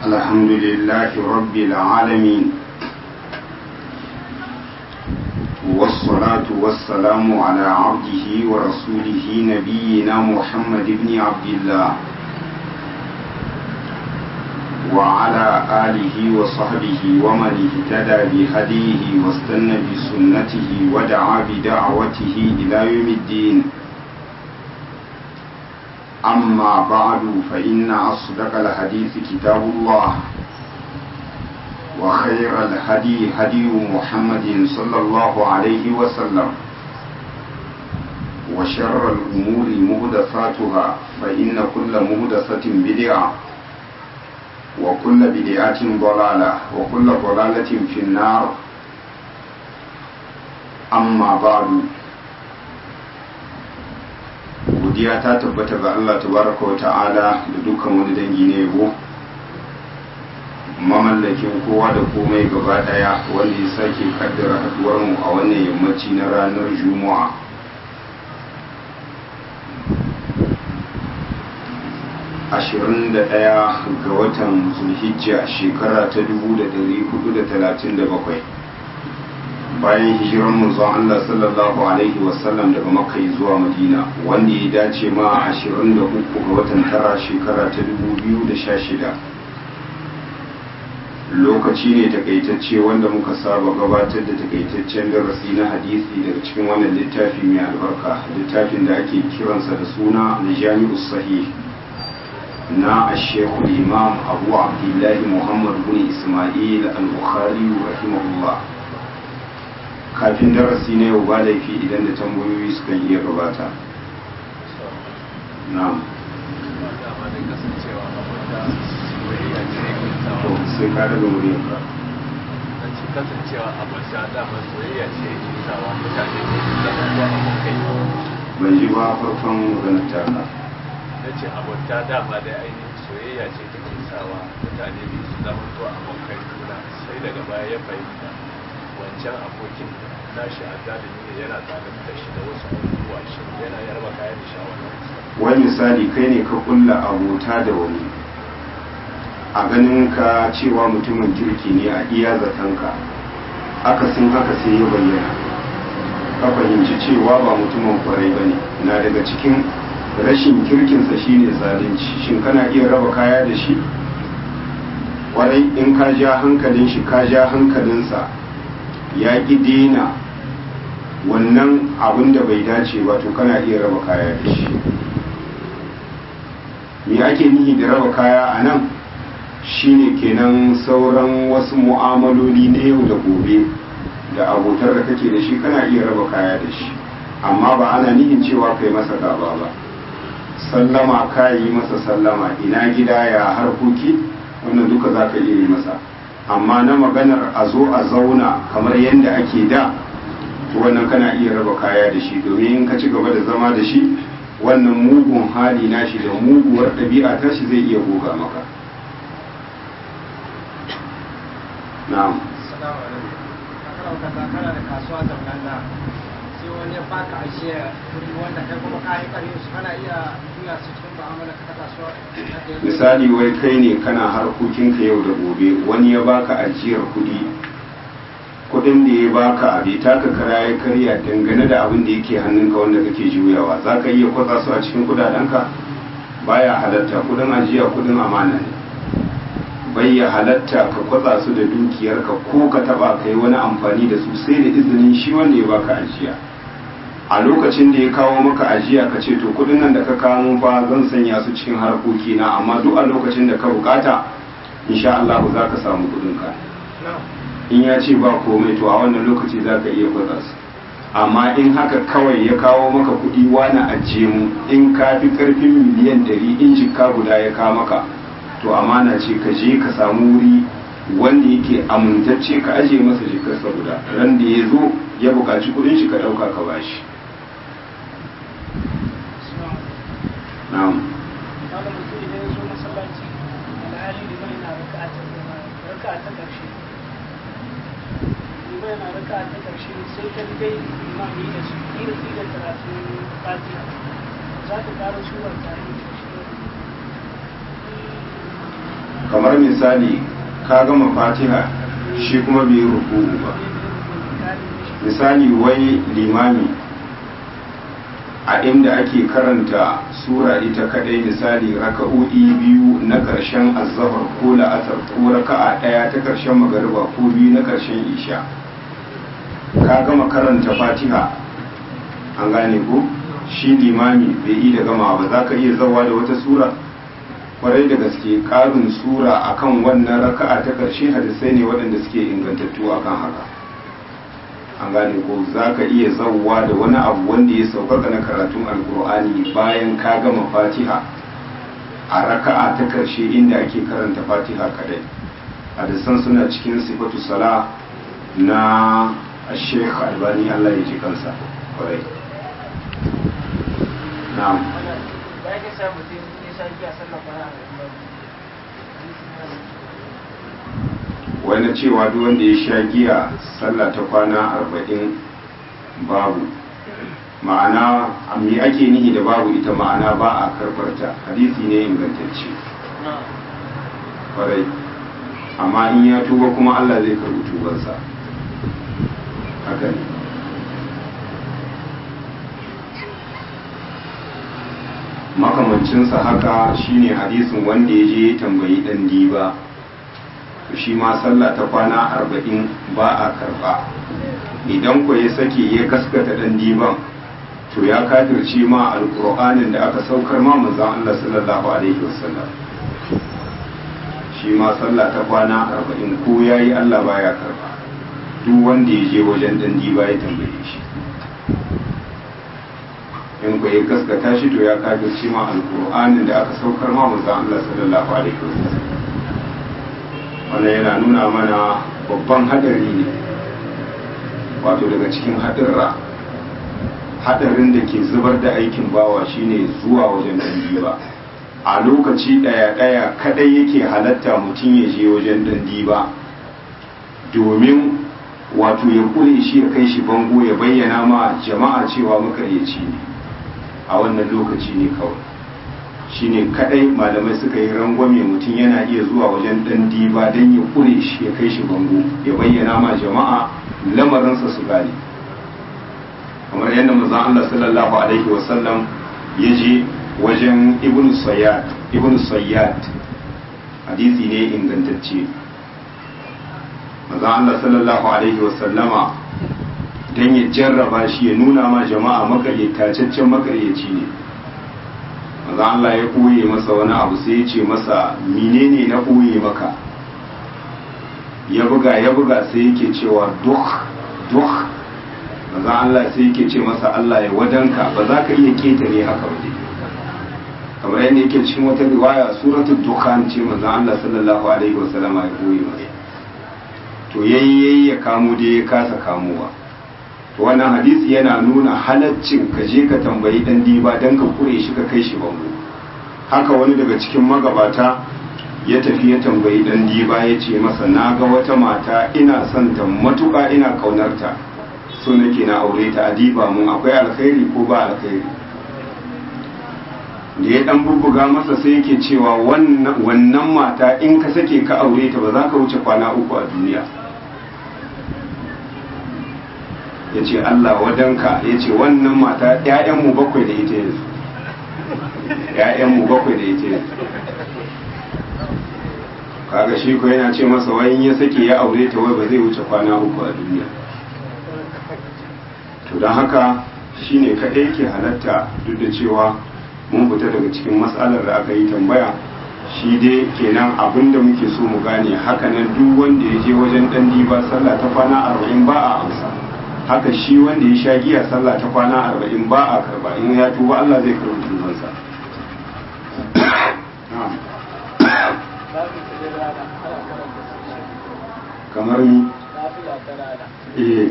الحمد لله رب العالمين والصلاة والسلام على عبده ورسوله نبينا محمد بن عبد الله وعلى آله وصحبه ومن اهتدى بهديه واستنى بسنته ودعا بدعوته إلى يوم الدين أما بعد فإن أصدق الحديث كتاب الله وخير الهدي هدي محمد صلى الله عليه وسلم وشر الأمور مهدثاتها فإن كل مهدثة بدعة وكل بدعة ضلالة وكل ضلالة في النار أما بعد godiya ta tabbata ga Allah tabaraka wa ta'ala da dukkan wani dangi ne yabo mamallakin kowa da komai gaba daya wanda ya sake kaddara haduwar mu a wannan yammaci na ranar juma'a ashirin da ɗaya ga watan zulhijja shekara ta dubu da dari hudu da talatin da bakwai bayan hijiran manzon Allah sallallahu alaihi wasallam daga makka zuwa madina wanda ya dace ma 23 ga watan tara shekara ta 2016 lokaci ne takaitacce wanda muka saba gabatar da takaitaccen darasi na hadisi daga cikin wannan littafi mai albarka littafin da ake kiransa da suna na jami'u sahih na ashekul imam abu abdullahi muhammad bin ismail al-bukhari rahimahullah kafin darasi na yau ba laifi idan da tambayoyi suka iya gabata na'am to sai ka daga muryarka kasancewa a basha dama soyayya ce ke sawa mutane ne su zama ko abokai ban ji ba farkon maganar taka na ce abota dama da ainihin soyayya ce take sawa mutane ne su zama ko abokai juna sai daga baya ya fahimta wancan abokin nashi a zalimi ne yana zalunta shi da wasu abubuwa shi yana yarba kayan da shawara wani misali kai ne ka kulla abota da wani a ganin ka cewa mutumin kirki ne a iya zatanka akasin haka sai ya bayyana ka fahimci cewa ba mutumin kwarai ba ne na daga cikin rashin kirkinsa shine zalunci shin kana iya raba kaya da shi kwarai in ka ja hankalin shi ka ja hankalinsa ya ƙi dena wannan abin da bai dace ba to kana iya raba kaya da shi me ake nihi da raba kaya a nan shine kenan sauran wasu mu'amaloli na yau da gobe da abotar da kake da shi kana iya raba kaya da shi amma ba ana nihin cewa kai masa gaba ba sallama ka yi masa sallama ina gida ya harkoki wannan duka za ka iya yi masa amma na maganar a zo a zauna kamar yadda ake da to wannan kana iya raba kaya da shi domin in ka ci gaba da zama da shi wannan mugun hali nashi da muguwar ɗabi'a ta shi zai iya goga maka na'am Salamu alaikum. Kana kana da kasuwa zaunanna sai wani ya baka ashe kudi wanda kai kuma ka yi ƙarfi su kana iya juya su cikin mu'amala ka ta kasuwa. misali wai kai ne kana harkokinka yau da gobe wani ya baka ajiyar kudi kudin da ya baka bai taka kara ya karya dangane da abin da yake hannunka wanda kake juyawa za ka iya kwatsa su a cikin kudadenka baya halatta kudin ajiya kudin amana ne bai ya halatta ka kwatsa su da dukiyarka ko ka taba kai wani amfani da su sai da izinin shi wanda ya baka ajiya a lokacin da ya kawo maka ajiya ka ce to kudin nan da ka kawo fa zan sanya su cikin harkoki na amma duk a lokacin da ka bukata insha Allah za ka samu kudin ka in ya ce ba komai to a wannan lokaci za ka iya kwatsa su amma in haka kawai ya kawo maka kudi wani ajiye mu in ka fi karfin miliyan ɗari in jikka guda ya kawo maka to amana ce ka je ka samu wuri wanda yake amintacce ka aje masa jikarsa guda ran da ya zo ya buƙaci kudin shi ka ɗauka ka bashi na'am kaga mutum idan ya zo masallaci alhali da mai na raka ta ƙarshe liman yana raka ta ƙarshe sai ka dai imami da su kira kira karatun fatiha za ka ƙara suwar tare da shi kamar misali ka gama fatiha shi kuma bai yi ruku'u ba misali wai limami a inda ake karanta sura ita kadai misali raka'o'i biyu na ƙarshen azzahar ko la'asar ko raka'a ɗaya ta ƙarshen magariba ko biyu na ƙarshen isha ka gama karanta fatiha an gane ko shi limami bai yi da gama ba za ka iya zawa da wata sura kwarai da gaske ƙarin sura akan wannan raka'a ta ƙarshe hadisai ne waɗanda suke ingantattu akan haka an gane ko za ka iya zauwa da wani abu wanda ya sauƙaƙa na karatun alkur'ani bayan ka gama fatiha a raka'a ta ƙarshe inda ake karanta fatiha kadai hadisan suna cikin sifatu sala na sheikh albani allah ya ji kansa kwarai na'am wani cewa duk wanda ya sha giya sallah ta kwana arba'in babu ma'ana me ake nihi da babu ita ma'ana ba a karbarta hadisi ne ingantacce kwarai amma in ya tuba kuma allah zai karbi tubansa haka ne makamancinsa haka shine hadisin wanda ya je tambayi dan diba shi ma sallah ta kwana arba'in ba a karba idan ku ya sake ya gaskata dan diban to ya kafirce ma alƙur'anin da aka saukar ma manzon Allah sallallahu alaihi wasallam shi ma sallah ta kwana arba'in ko yayi Allah baya karba duk wanda ya je wajen dan diba ya tambaye shi in ku ya gaskata shi to ya kafirce ma alƙur'anin da aka saukar ma manzon Allah sallallahu alaihi wasallam wannan yana nuna mana babban hadari ne wato daga cikin hadirra hadarin da ke zubar da aikin bawa shine zuwa wajen dandi ba a lokaci daya daya kadai yake halatta mutum ya je wajen dandi ba domin wato ya kure shi ya kai shi bango ya bayyana ma jama'a cewa makaryaci ne a wannan lokaci ne kawai shine kadai malamai suka yi rangwame mutum yana iya zuwa wajen dan diba don ya kure shi ya kai shi bango ya bayyana ma jama'a lamarinsa su gane kamar yadda manzon Allah sallallahu alaihi wasallam ya je wajen ibn sayyad ibn sayyad hadisi ne ingantacce manzon Allah sallallahu alaihi wasallama dan ya jarraba shi ya nuna ma jama'a makaryataccen makaryaci ne maza Allah ya ɓoye masa wani abu sai ya ce masa menene na ɓoye maka ya buga ya buga sai yake cewa duk duk maza Allah sai yake ce masa Allah ya wadanka ba za ka iya ketare haka ba kamar yadda yake cikin wata riwaya suratul dukhan ce maza Allah sallallahu alaihi wasallama ya ɓoye masa to yayi ya kamo da ya kasa kamowa to wannan hadisi yana nuna halaccin ka je ka tambayi dan diba dan ka kure shi ka kai shi bango haka wani daga cikin magabata ya tafi ya tambayi dan diba ya ce masa na ga wata mata ina son ta matuƙa ina ƙaunarta so nake na aure ta adiba mun akwai alkhairi ko ba alkhairi da ya dan bubbuga masa sai yake cewa wannan mata in ka sake ka aure ta ba za ka wuce kwana uku a duniya ya ce Allah wadanka ya ce wannan mata ‘ya'yanmu bakwai da ita yanzu ‘ya'yanmu bakwai da ita yanzu kaga shi ko yana ce masa wani ya sake ya aure ta wai ba zai wuce kwana uku a duniya to don haka shi ne kaɗai ke halatta duk da cewa mun fita daga cikin matsalar da aka yi tambaya shi dai kenan abin da muke so mu gane hakanan duk wanda ya je wajen ɗan diba sallah ta kwana arba'in ba a amsa haka shi wanda ya sha giya sallah ta kwana arba'in ba a karba in ya tuba Allah zai karbi tubansa kamar ni eh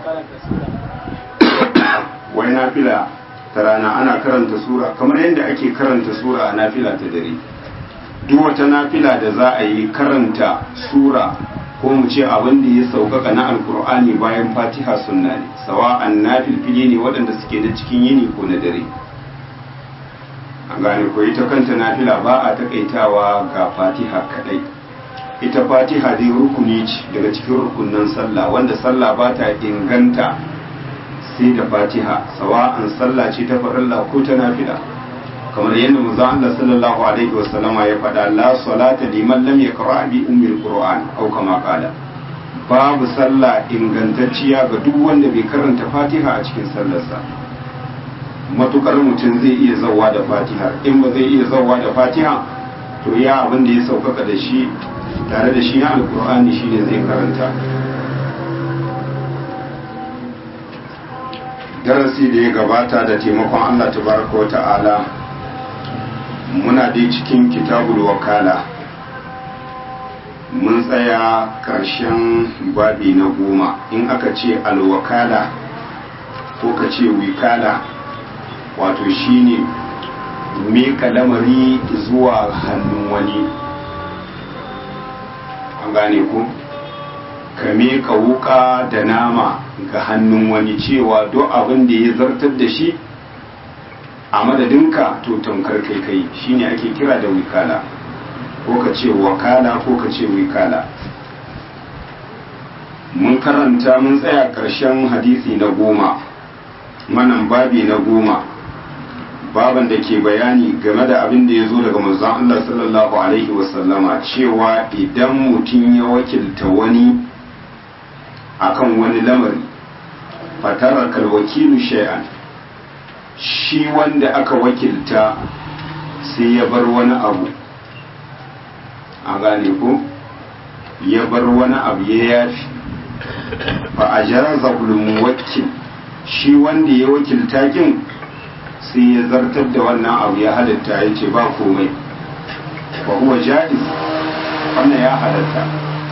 wai nafila ta rana ana karanta sura kamar yadda ake karanta sura a nafila ta dare duk wata nafila da za a yi karanta sura ko mu ce abin da ya sauƙaƙa na alkur'ani bayan fatiha sunna ne sawa'an na filfili ne waɗanda suke na cikin yini ko na dare an gane ko ita kanta nafila ba a takaitawa ga fatiha kadai ita fatiha dai rukuni ce daga cikin rukunin sallah wanda sallah ba ta inganta sai da fatiha sawa'an sallah ce ta farilla ko ta nafila kamar yadda manzon Allah sallallahu alaihi wasallama ya faɗa la salata liman lam yaqra bi ummil qur'an aw kama qala babu sallah ingantacciya ga duk wanda bai karanta fatiha a cikin sallarsa matukar mutum zai iya zawa da fatiha in ba zai iya zawa da fatiha to ya abin da ya saukaka da shi tare da shi na alkur'ani shine zai karanta darasi da ya gabata da taimakon allah tabaraka wa ta'ala muna dai cikin kitabul wakala mun tsaya ƙarshen babi na goma in aka ce alwakala ko ka ce wikala wato shine meka lamari zuwa hannun wani an gane ku ka meka wuka da nama ga hannun wani cewa duk abin da ya zartar da shi a madadinka to tamkar kai kai shine ake kira da wikala ko ka ce wakala ko ka ce wikala mun karanta mun tsaya ƙarshen hadisi na goma manan babi na goma baban da ke bayani game da abin da ya zo daga manzon Allah sallallahu alaihi wasallama cewa idan mutum ya wakilta wani akan wani lamari fatara kalwakilu shay'an shi wanda aka wakilta sai ya bar wani abu a gane ko ya bar wani abu ya yafi fa a jaraza wakil shi wanda ya wakilta kin sai ya zartar da wannan abu ya halatta ya ce ba komai wa huwa ja'iz wannan ya halatta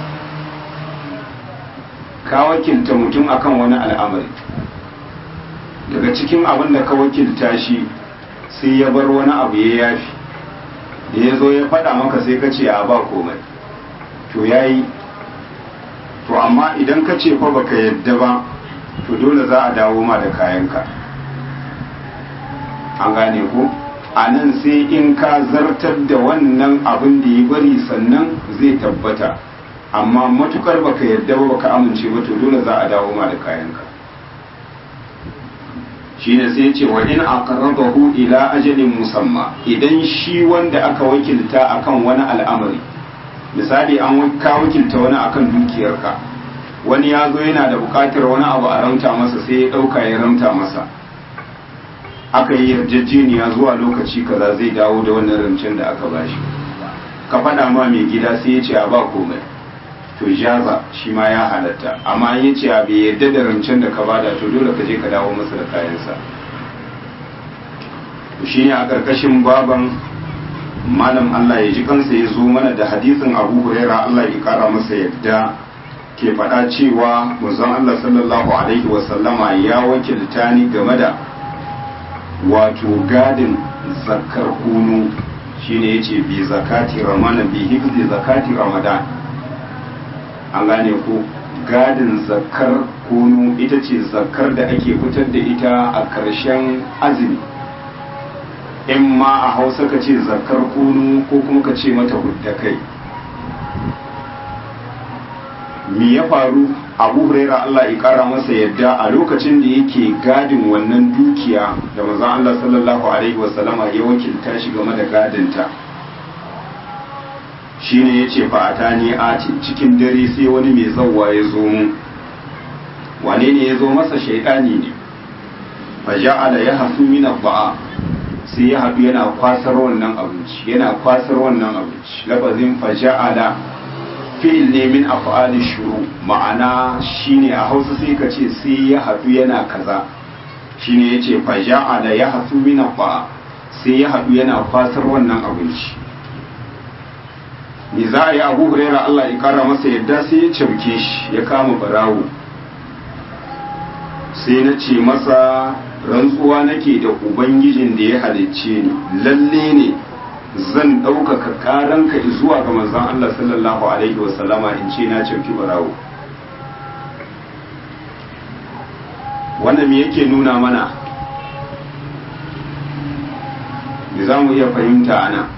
ka wakilta mutum akan wani al'amari daga cikin abin da ka wakilta shi sai ya bar wani abu ya yafi da ya zo ya faɗa maka sai ka ce a ba komai to ya yi to amma idan ka ce fa baka yadda ba to dole za a dawo ma da kayanka an gane ko a nan sai in ka zartar da wannan abin da ya bari sannan zai tabbata amma matukar baka yadda ba baka amince ba to dole za a dawo ma da kayanka shine sai ce wa in aqarrabahu ila ajalin musamma idan shi wanda aka wakilta akan wani al'amari misali an ka wakilta wani akan dukiyarka wani ya zo yana da bukatar wani abu a ramta masa sai ya dauka ya ramta masa aka yi yarjejeniya zuwa lokaci kaza zai dawo da wannan rancen da aka bashi ka faɗa ma mai gida sai ya ce a ba komai to jaza shi ma ya halatta amma ya ce a bai yadda da rancen da ka bada to dole ka je ka dawo masa da kayansa shi ne a ƙarƙashin baban malam Allah ya ji kansa ya zo mana da hadisin abu huraira Allah ya ƙara masa yadda ke faɗa cewa manzon Allah sallallahu alaihi wasallama ya wakilta ni game da wato gadin zakar kunu shine yace bi zakati ramadan bi hifzi zakati ramadan an gane ko gadin zakar kunu ita ce zakar da ake fitar da ita a ƙarshen azumi in ma a hausa ka ce zakar kunu ko kuma ka ce mata hudda kai me ya faru abu huraira Allah ya kara masa yadda a lokacin da yake gadin wannan dukiya da manzon Allah sallallahu alaihi wasallama ya wakilta shi game da gadinta shine yace fa atani ati cikin dare sai wani mai zawwa ya zo mu wane ne ya zo masa shaidani ne fa ja'ala yahsu min ba'a sai ya haɗu yana kwasar wannan abinci yana kwasar wannan abinci lafazin fa ja'ala fi'il ne min af'ali shuru ma'ana shine a Hausa sai ka ce sai ya haɗu yana kaza shine yace fa ja'ala yahsu min ba'a sai ya haɗu yana kwasar wannan abinci me za a yi abu huraira Allah ya kara masa yadda sai ya cauke shi ya kama barawo sai na ce masa rantsuwa nake da ubangijin da ya halicce ni lalle ne zan ɗaukaka ƙaranka zuwa ga manzon Allah sallallahu alaihi wasallama in ce na cauki barawo wannan me yake nuna mana da za mu iya fahimta a nan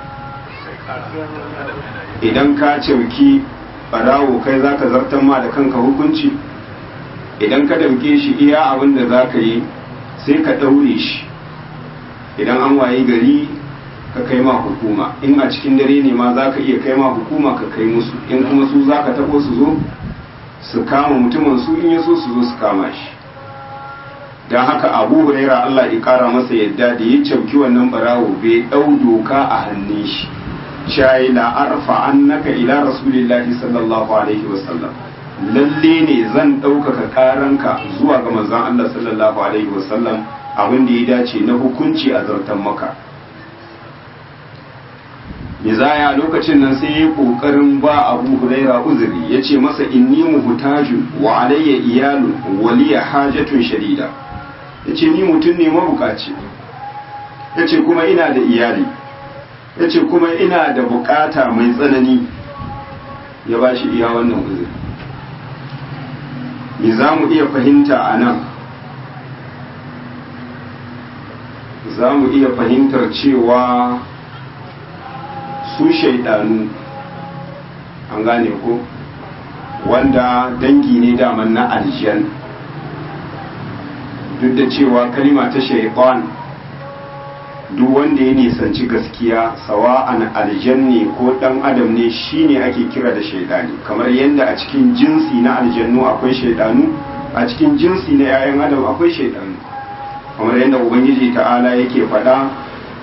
idan ka cauki barawo kai za ka zartar ma da kanka hukunci idan ka damke shi iya abin da za ka yi sai ka ɗaure shi idan an waye gari ka kai ma hukuma in a cikin dare ne ma za ka iya kai ma hukuma ka kai musu in kuma su za ka taɓo su zo su kama mutumin su in ya so su zo su kama shi don haka abu huraira allah ya kara masa yadda da ya cauki wannan barawo bai ɗau doka a hannun shi shayi la arfa annaka ila rasulillahi sallallahu alaihi wasallam lalle ne zan ɗaukaka karanka zuwa ga manzon allah sallallahu alaihi wasallam abin da ya dace na hukunci a zartan maka Mizaya lokacin nan sai ya kokarin ba Abu Huraira uzuri ya ce masa inni muhtajun wa alayya iyalun waliya hajatun shadida ya ce ni mutum ne mabukaci ya ce kuma ina da iyali ya ce kuma ina da bukata mai tsanani ya ba shi iya wannan uzuri me za mu iya fahimta a nan za mu iya fahimtar cewa su shaidanu an gane ko wanda dangi ne daman na aljan duk da cewa kalima ta shaitan duk wanda ya nisanci gaskiya sawa'an aljan ne ko dan adam ne shine ake kira da shaidani kamar yadda a cikin jinsi na aljannu akwai shaidanu a cikin jinsi na 'ya'yan adam akwai shaidanu kamar yadda ubangiji ta'ala yake faɗa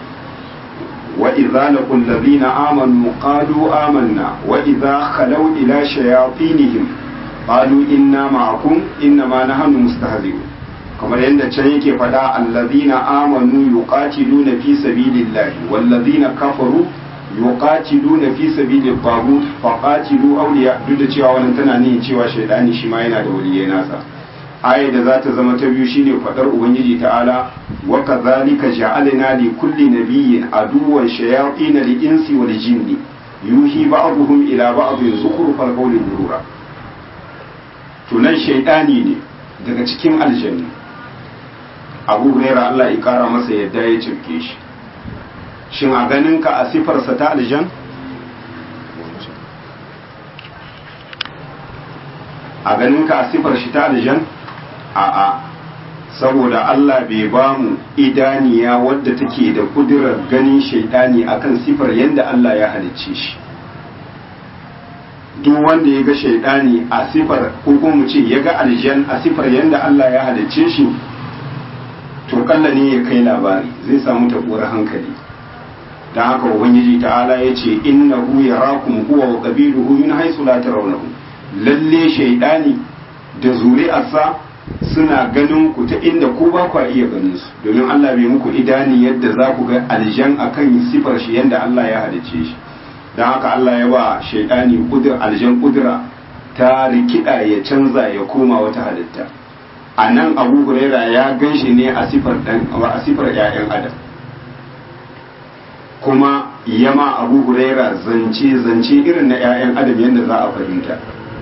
وإذا لقوا الذين آمنوا قالوا آمنا وإذا خلوا إلى شياطينهم قالوا إنا معكم إنما نحن مستهزئون kamar yadda can yake faɗa allazina amanu yuqatiluna fi sabilillahi wallazina kafaru yuqatiluna fi sabilit tagut faqatilu awliya duk da cewa wannan tana nihin cewa shaydani shi ma yana da waliyai nasa aya da za ta zama ta biyu shine fadar ubangiji ta'ala wa kadhalika ja'alna li kulli nabiyyin aduwwan shayatin al-insi wal jinni yuhi ba'dhum ila ba'dhin zukhrufal qawli durura to nan shaytani ne daga cikin aljanna abu huraira Allah ya kara masa yadda ya cirke shi shin a ganin ka a sifarsa ta aljan a ganin ka a sifar shi ta aljan a'a saboda Allah bai ba mu idaniya wadda take da kudirar ganin shaidani akan sifar yadda Allah ya halicce shi duk wanda ya ga shaidani a sifar ko mu ce ya ga aljan a sifar yadda Allah ya halicce shi to kalla ne ya kai labari zai samu tabuwar hankali dan haka ubangiji ta'ala ya ce innahu yarakum huwa wa qabiluhu min haythu la tarawnahu lalle shaidani da zuri'arsa suna ganin ku ta inda ku ba ku iya ganin su domin Allah bai muku idani yadda za ku ga aljan akan sifar shi yadda Allah ya halicce shi don haka Allah ya ba shaidani kudur aljan kudura ta rikida ya canza ya koma wata halitta a nan abu huraira ya gan shi ne a sifar dan a sifar ƴaƴan adam kuma yama abu huraira zance zance irin na ƴaƴan adam yadda za a fahimta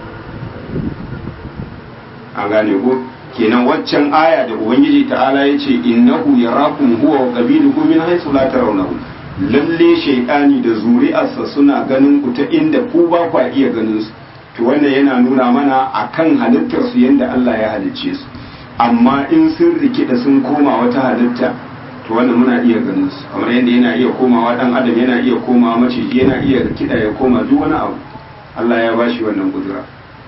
an gane ko kenan waccan aya da ubangiji ta'ala ya ce innahu yarakum huwa wa qabiluhu min haythu la tarawnahu lalle shaytani da zuri'arsa suna ganin ku ta inda ku ba ku iya ganin su to wannan yana nuna mana akan halittar su yanda Allah ya halicce su amma in sun rikida sun koma wata halitta to wannan muna iya ganin su kamar yadda yana iya komawa dan adam yana iya komawa maciji yana iya rikida ya koma duk wani abu Allah ya bashi wannan kudura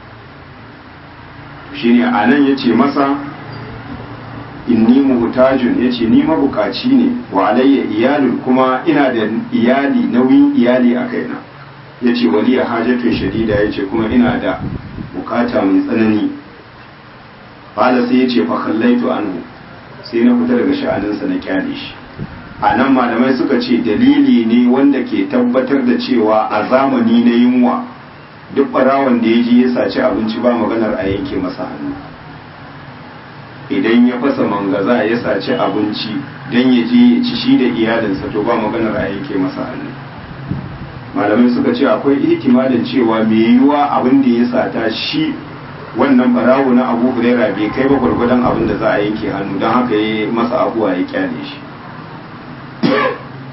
shine a nan ya ce masa inni muhtajun ya ce ni mabukaci ne wa alayya iyalun kuma ina da iyali nauyin iyali a kaina ya ce waliya hajatun shadida ya ce kuma ina da bukata mai tsanani bala sai ya ce fa kallaitu anhu sai na fita daga sha'aninsa na kyale shi a nan malamai suka ce dalili ne wanda ke tabbatar da cewa a zamani na yunwa duk barawon da ya ji ya saci abinci ba maganar a yanke masa hannu idan ya fasa mangaza ya saci abinci don ya je ya ci shi da iyalinsa to ba maganar a yanke masa hannu malamai suka ce akwai ihtimalin cewa mai yiwuwa abin da ya sata shi wannan barawo na abu huraira bai kai ba gwargwadon abin da za a yanke hannu don haka ya masa abuwa ya kyale shi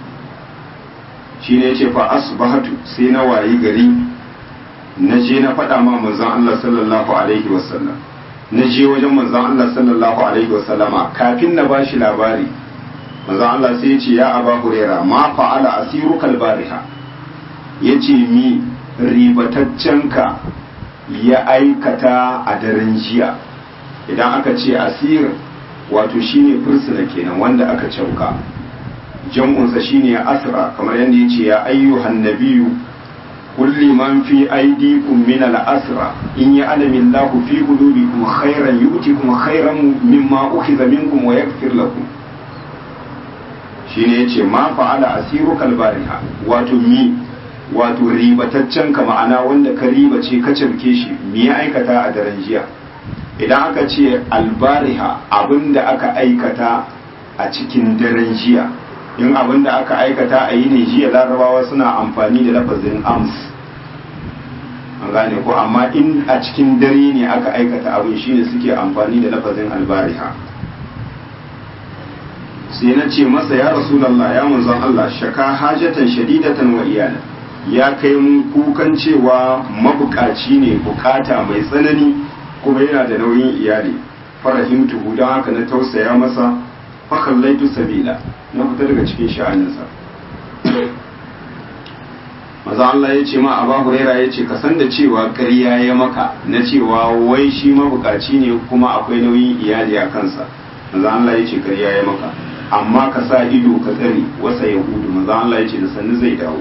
shine yace fa asbahatu sai na wayi gari na je na faɗa ma manzon Allah sallallahu alaihi wasallam na je wajen manzon Allah sallallahu alaihi wasallama kafin na bashi labari manzon Allah sai ya ce ya aba hurera ma fa'ala asiru kalbariha ya ce mi ribataccenka ya aikata a daren jiya idan aka ce asir wato shine fursuna kenan wanda aka cauka jam'unsa shine asra kamar yadda ya ce ya ayyuhan nabiyu kulli man fi aydikum min al-asra in ya'lamu Allahu fi qulubikum khairan yu'tikum khairan mimma ukhiza minkum wa yaghfir lakum shine yace ma fa'ala asiru kalbariha wato mi wato ribataccen ka ma'ana wanda ka ribace ka cirke shi mi ya aikata a daren jiya idan aka ce albariha abinda aka aikata a cikin daren jiya in abinda aka aikata a yini jiya larabawa suna amfani da lafazin ams an gane ko amma in a cikin dare ne aka aikata abin shine suke amfani da lafazin albariha sai na ce masa ya rasulallah ya manzon Allah shaka hajatan shadidatan wa iyala ya kai mun kukan cewa mabukaci ne bukata mai tsanani kuma yana da nauyin iyali farahimtu don haka na tausaya masa fakallaitu sabila na fita daga cikin sha'aninsa maza Allah ya ce ma Aba Huraira ya ce ka san da cewa ƙarya ya maka na cewa wai shi mabukaci ne kuma akwai nauyin iyali a kansa maza Allah ya ce ƙarya ya maka amma ka sa ido ka tsare wasa yahudu maza Allah ya ce da sannu zai dawo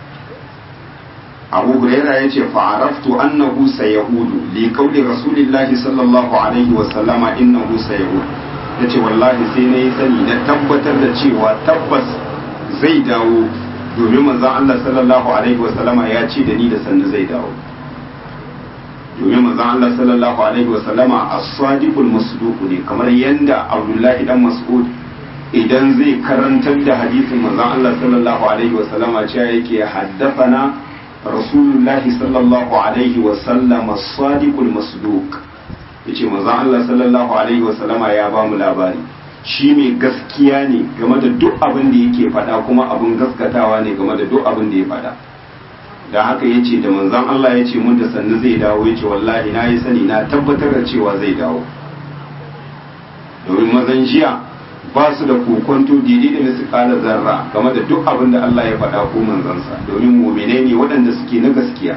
Abu Huraira ya ce fa'araftu annahu sayahudu li qawli rasulillahi sallallahu alaihi wa sallama innahu sayahud yace wallahi sai na yi sani na tabbatar da cewa tabbas zai dawo domin manzon Allah sallallahu alaihi wasallama ya ce da ni da sannu zai dawo domin manzon Allah sallallahu alaihi wasallama as-sadiqul masduq ne kamar yanda Abdullahi dan Mas'ud idan zai karantar da hadisin manzon Allah sallallahu alaihi wasallama cewa yake haddathana rasulullahi sallallahu alaihi wasallama as-sadiqul masduq yace manzon Allah sallallahu alaihi wasallama ya ba mu labari shi mai gaskiya ne game da duk abin da yake faɗa kuma abin gaskatawa ne game da duk abin da ya faɗa da haka ya ce da manzan Allah ya ce mun da sannu zai dawo ya ce wallahi na yi sani na tabbatar da cewa zai dawo domin mazan jiya ba su da kokonto daidai da nasu ƙara zarra game da duk abin da Allah ya faɗa ko manzansa domin muminai ne waɗanda suke na gaskiya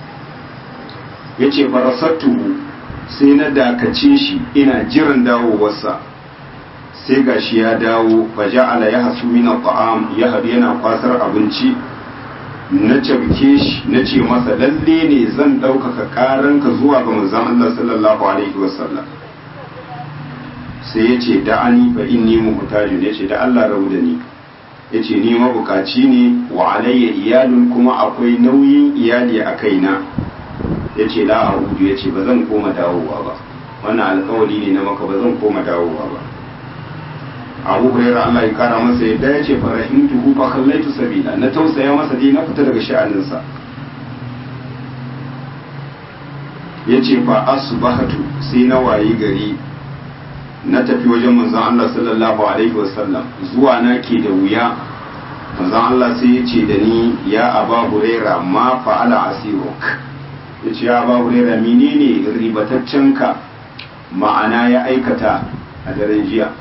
ya ce farasattuhu sai na dakace shi ina jiran dawowarsa sai gashi ya dawo faja'ala ya hasu min ta'am ya hadu yana kwasar abinci na cabke shi na ce masa lalle ne zan ɗaukaka ƙaranka zuwa ga manzon Allah sallallahu alaihi wasallam sai ya ce da ani fa inni muhtajun ya ce da Allah rabu da ni ya ce ni mabukaci ne wa alayya iyalun kuma akwai nauyin iyali a kaina ya ce la a'udu ya ce ba zan koma dawowa ba wannan alkawari ne na maka ba zan koma dawowa ba abu hurairah Allah ya kara masa yadda ya ce farahimtuhu fa khallaitu sabila na tausaya masa dai na fita daga sha'aninsa ya ce fa asbahatu sai na wayi gari na tafi wajen manzon Allah sallallahu alaihi wasallam zuwa na ke da wuya manzon Allah sai ya ce da ni ya aba hurairah ma fa'ala asiruk ya ce ya aba hurairah menene ribataccenka ma'ana ya aikata a daren jiya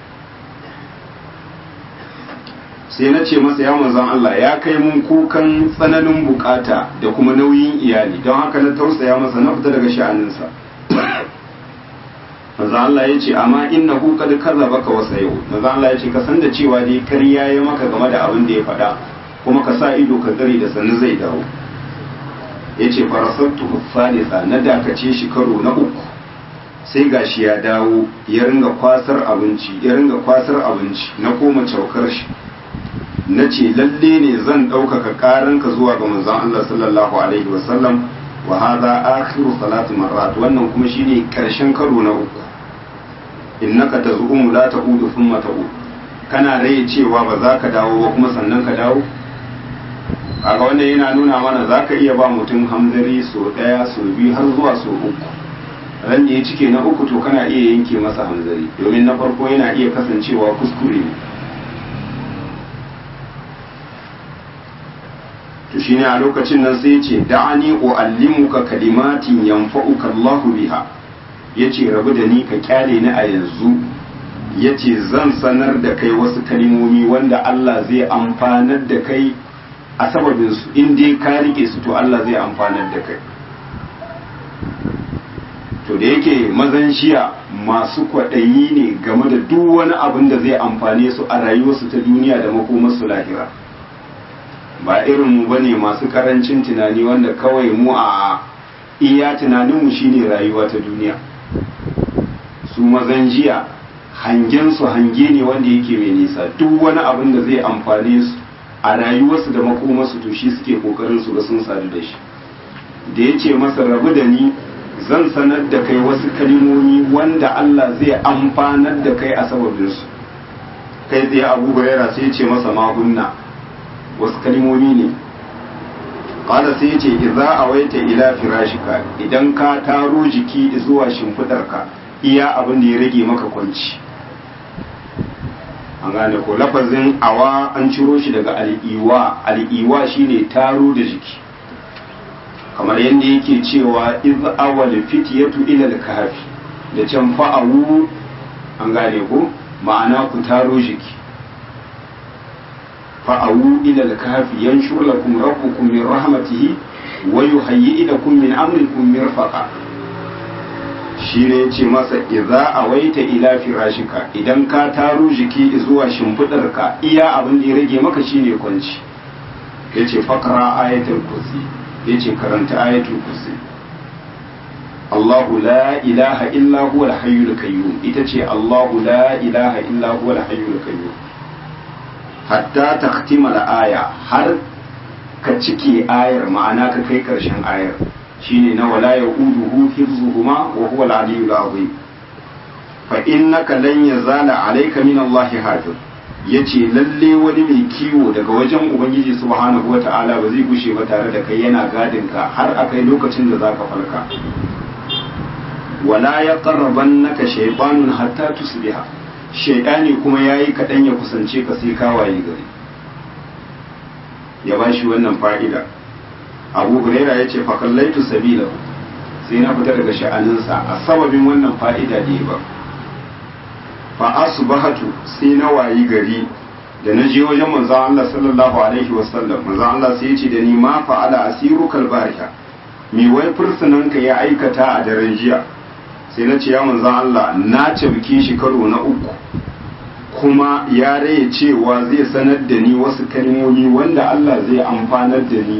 sai na ce masa ya manzan Allah ya kai mun kukan tsananin bukata da kuma nauyin iyali don haka na tausaya masa na fita daga sha'aninsa manzan Allah ya ce amma inna hu kad kazzabaka wa sayu manzan Allah ya ce ka san da cewa dai kariya ya maka game da abin da ya faɗa kuma ka sa ido ka gari da sannu zai dawo ya ce farasattu salisa na dakace shi karo na uku sai gashi ya dawo ya ringa kwasar abinci ya ringa kwasar abinci na koma caukar shi na ce lalle ne zan ɗaukaka ƙaranka zuwa ga manzon Allah sallallahu alaihi wasallam wa hadha akhiru salati marrat wannan kuma shine karshen karo na uku innaka tazumu la ta'udu thumma ta'ud kana rai cewa ba za ka dawo ba kuma sannan ka dawo kaga wannan yana nuna mana za ka iya ba mutum hamzari so ɗaya so biyu har zuwa so uku ran da ya cike na uku to kana iya yanke masa hamzari domin na farko yana iya kasancewa kuskure ne to shine a lokacin nan sai yace da'ani uallimuka kalimatin yanfa'uka Allah biha yace rabu da ni ka kyale ni a yanzu yace zan sanar da kai wasu kalimomi wanda Allah zai amfanar da kai a sababin su in dai ka rike su to Allah zai amfanar da kai to da yake mazan shiya masu kwaɗayi ne game da duk wani abin da zai amfane su a rayuwarsu ta duniya da makomarsu lahira ba irin mu bane masu karancin tunani wanda kawai mu a iya tunaninmu shine rayuwa ta duniya su mazan jiya hangen su hange ne wanda yake mai nisa duk wani abin da zai amfane su a rayuwarsu da makomarsu to shi suke kokarin su ga sun sadu da shi da ya ce masa rabu da ni zan sanar da kai wasu kalimomi wanda Allah zai amfanar da kai a sababinsu kai tsaye abu huraira sai ya ce masa mahunna wasu kalimomi ne ƙada sai ya ce idza awaita ila firashika idan ka taro jiki zuwa shimfidarka iya abin da ya rage maka kwanci an gane ko lafazin awa an ciro shi daga al'iwa al'iwa shine taro da jiki kamar yadda yake cewa iz awal fityatu ila al-kahfi da can fa'awu an gane ko ma'ana ku taro jiki fa'awu ila al-kahfi yanshur lakum rabbukum min rahmatihi wa yuhayyi lakum min amrikum mirfaqa shi ne ce masa idza awaita ila firashika idan ka taro jiki zuwa shimfidarka iya abin da ya rage maka shine kwanci yace faqra ayatul kursi yace karanta ayatul kursi Allahu la ilaha illa huwa al-hayyul qayyum ita ce Allahu la ilaha illa huwa al-hayyul qayyum hatta takhtima al-aya har ka cike ayar ma'ana ka kai karshen ayar shine na wala yauduhu hifzuhuma wa huwa al-aliyyul azim fa innaka lan yazala alayka min Allah hafiz yace lalle wani mai kiwo daga wajen ubangiji subhanahu wata'ala ba zai gushe ba tare da kai yana gadin ka har akai lokacin da zaka falka wala yaqrabannaka shaytanun hatta tusbiha shaytani kuma yayi kadan ya kusance ka sai ka waye gari ya bashi wannan fa'ida abu huraira ya ce fakallaitu sabila sai na fita daga sha'aninsa a sababin wannan fa'ida da ba fa asbahatu sai na wayi gari da na je wajen manzon Allah sallallahu alaihi wasallam manzon Allah sai ya ce da ni ma fa'ala asiru kalbariha mi wai fursunanka ya aikata a daren jiya sai na ce ya manzon Allah na cabke shi karo na uku kuma ya raye cewa zai sanar da ni wasu kalmomi wanda Allah zai amfanar da ni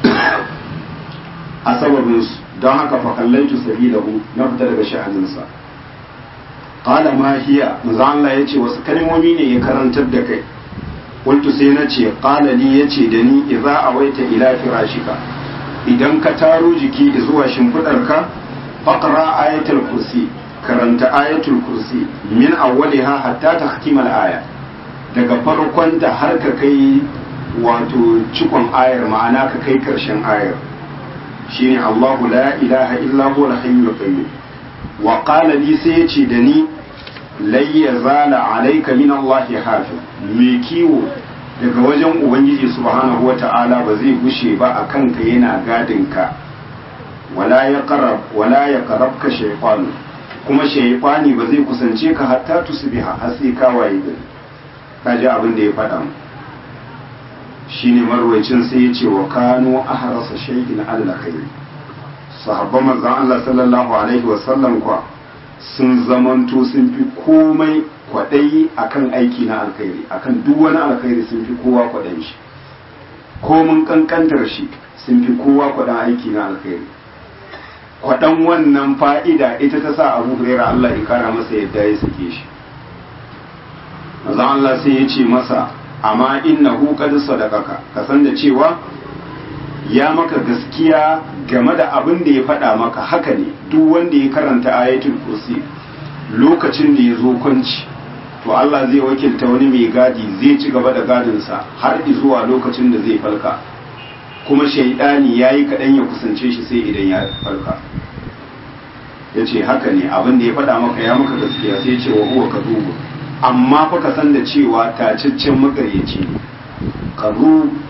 a sababinsu don haka fakallaitu sabilahu na fita daga sha'aninsa qala ma hiya manzo Allah yace wasu kalmomi ne ya karantar da kai qultu sai na ce qala li yace da ni idza awaita ila firashika idan ka taro jiki zuwa shimfidarka faqra ayatul kursi karanta ayatul kursi min awwaliha hatta tahkimal aya daga farkon da har ka kai wato cikon ayar ma'ana ka kai karshen ayar shine Allahu la ilaha illa huwa al-hayyul qayyum wa qala li sai yace da ni lai yazala alayka min Allah hafiz me kiwo daga wajen ubangiji subhanahu wata'ala ba zai gushe ba akan ka yana gadin ka wala yaqrab wala yaqrabka shaytan kuma shaytani ba zai kusance ka hatta tusbiha har sai ka waye gari kaji abin da ya faɗa mu shine marwayacin sai ya ce wa kano ahrasa shay'in Allah khairi sahabban manzon Allah sallallahu alaihi wa sallam kwa sun zamanto sun fi komai kwaɗayi akan aiki na alkhairi akan duk wani alkhairi sun fi kowa kwaɗayin shi komin kankantar shi sun fi kowa kwaɗan aiki na alkhairi kwaɗan wannan fa'ida ita ta sa abu huraira Allah ya kara masa yadda ya sake shi manzon Allah sai ya ce masa amma innahu qad sadaqaka ka san da cewa ya maka gaskiya game da abin da ya faɗa maka haka ne duk wanda ya karanta ayatul kursi lokacin da ya zo kwanci to Allah zai wakilta wani mai gadi zai ci gaba da gadinsa har zuwa lokacin da zai falka kuma shaidani ya yi kaɗan ya kusance shi sai idan ya falka ya ce haka ne abin da ya faɗa maka ya maka gaskiya sai ce wa huwa kadubu amma fa ka san da cewa tacaccen makaryaci ne kazu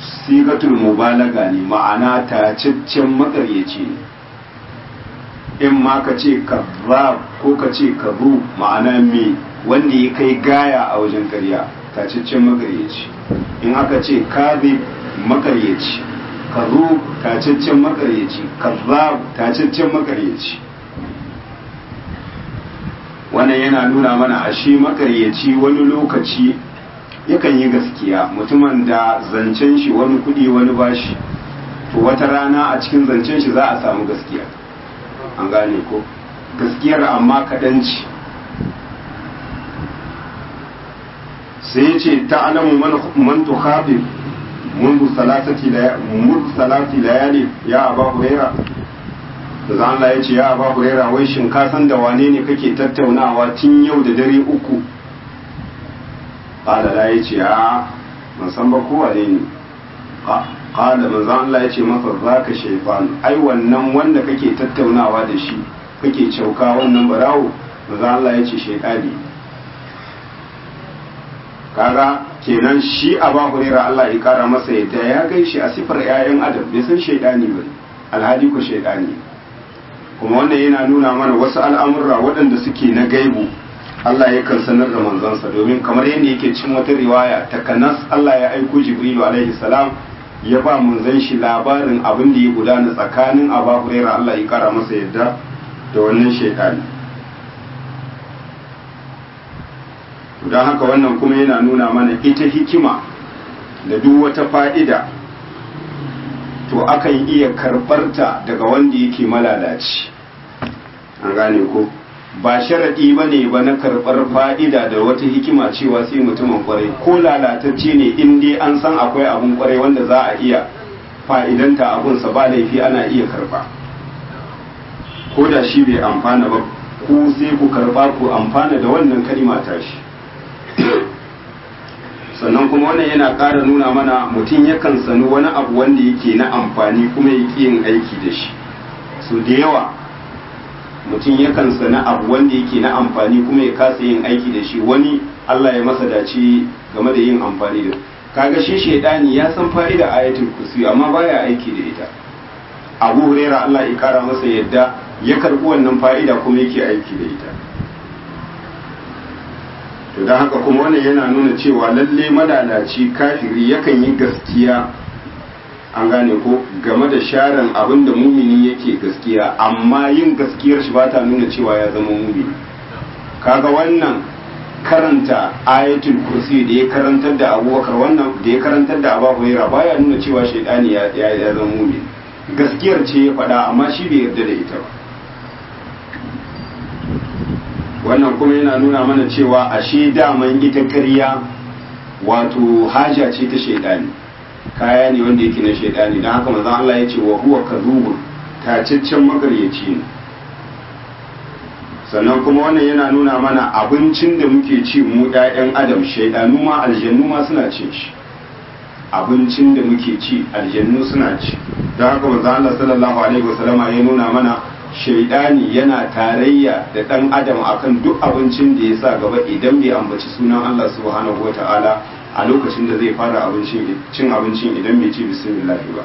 sigatul mubalaga ne ma'ana tacaccen makaryaci ne in ma ka ce kazzab ko ka ce kazu ma'ana me wanda ya kai gaya a wajen karya tacaccen makaryaci in aka ce kazib makaryaci kazu tacaccen makaryaci kazzab tacaccen makaryaci wannan yana nuna mana ashe makaryaci wani lokaci yakan yi gaskiya mutumin da zancen shi wani kudi wani bashi to wata rana a cikin zancen shi za a samu gaskiya an gane ko gaskiyar amma kaɗanci sai ya ce ta alamu man tukhabib mundu salasati layali ya aba huraira da za Allah ya ce ya aba huraira wai shin ka san da wane ne kake tattaunawa tun yau da dare uku qala la ya ce a ban san ba ko wane ne qala manzo Allah ya ce masa zaka shaytan ai wannan wanda kake tattaunawa da shi kake cauka wannan barawo manzo Allah ya ce shaytani kaga kenan shi a ba hurera Allah ya kara masa yadda ya gai shi a sifar 'ya'yan adam bai san shaidani ba alhali ko shaidani kuma wannan yana nuna mana wasu al'amurra waɗanda suke na gaibu Allah ya kan sanar da manzansa domin kamar yadda yake cin wata riwaya takanas Allah ya aiko Jibrilu alaihi salam ya ba manzan shi labarin abin da ya gudana tsakanin Aba Huraira Allah ya kara masa yadda da wannan shaidani don haka wannan kuma yana nuna mana ita hikima da duk wata fa'ida to akan iya karɓarta daga wanda yake malalaci an gane ko ba sharaɗi ba ne ba na karɓar fa'ida da wata hikima cewa sai mutumin kwarai ko lalatacce ne in dai an san akwai abun kwarai wanda za a iya fa'idanta abunsa ba laifi ana iya karɓa ko da shi bai amfana ba ku sai ku karɓa ku amfana da wannan kalima tashi sannan kuma wannan yana ƙara nuna mana mutum yakan sani wani abu wanda yake na amfani kuma ya yin aiki da shi so da yawa mutum yakan sani abu wanda yake na amfani kuma ya kasa yin aiki da shi wani Allah ya masa dace game da yin amfani da kaga shi shaidani ya san fa'ida ayatul kursi amma baya aiki da ita Abu Huraira Allah ya kara masa yadda ya karbi wannan fa'ida kuma yake aiki da ita to don haka kuma wannan yana nuna cewa lalle malalaci kafiri yakan yi gaskiya an gane ko game da sharan abin da mumini yake gaskiya amma yin gaskiyar shi ba ta nuna cewa ya zama mumini kaga wannan karanta ayatul kursi da ya karantar da abubakar wannan da ya karantar da abu huraira baya nuna cewa shaidani ya ya zama mumini gaskiyar ce ya faɗa amma shi bai yarda da ita ba wannan kuma yana nuna mana cewa ashe daman ita ƙarya wato haja ce ta shaidani kaya ne wanda yake na shaidani don haka manzon Allah ya ce wa huwa kadhubun tacaccen magaryaci ne sannan kuma wannan yana nuna mana abincin da muke ci mu ƴaƴan adam shaidanu ma aljannu ma suna cin shi abincin da muke ci aljannu suna ci don haka manzon Allah sallallahu alaihi wasallama ya nuna mana shaidani yana tarayya da ɗan adam akan duk abincin da ya sa gaba idan bai ambaci sunan Allah subhanahu wata'ala a lokacin da zai fara cin abincin idan bai ci bismillah ba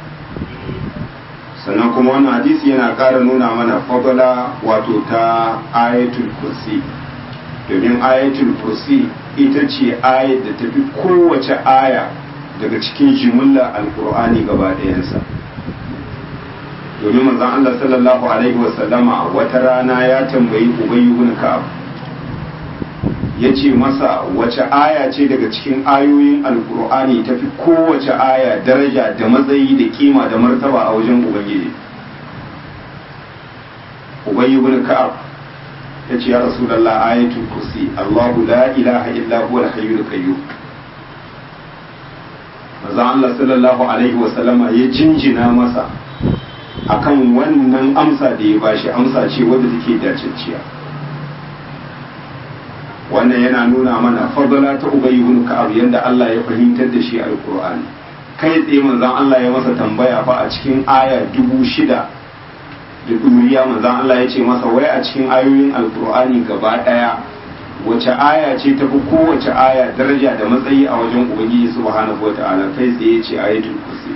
sannan kuma wannan hadisi yana ƙara nuna mana fadala wato ta ayatul kursi domin ayatul kursi ita ce ayat da tafi kowace aya daga cikin jimilla alkur'ani gaba ɗayansa domin manzon Allah sallallahu alaihi wasallama wata rana ya tambayi Ubay ibn Ka'ab yace masa wace aya ce daga cikin ayoyin Alkur'ani tafi kowace aya daraja da matsayi da kima da martaba a wajen Ubangiji Ubay ibn Ka'ab yace ya Rasulullah ayatul kursi Allahu la ilaha illa huwa al-hayyul qayyum manzon Allah sallallahu alaihi wasallama ya jinjina masa akan wannan amsa da ya bashi amsa ce wadda take dacicciya wannan yana nuna mana fadala ta ubayy ibn ka'ab yanda Allah ya fahimtar da shi alqur'ani kai tsaye manzon Allah ya masa tambaya fa a cikin aya dubu shida da duriya manzon Allah ya ce masa wai a cikin ayoyin alqur'ani gaba daya wace aya ce ta fi kowace aya daraja da matsayi a wajen ubangiji subhanahu wata'ala kai tsaye ce ayatul kursi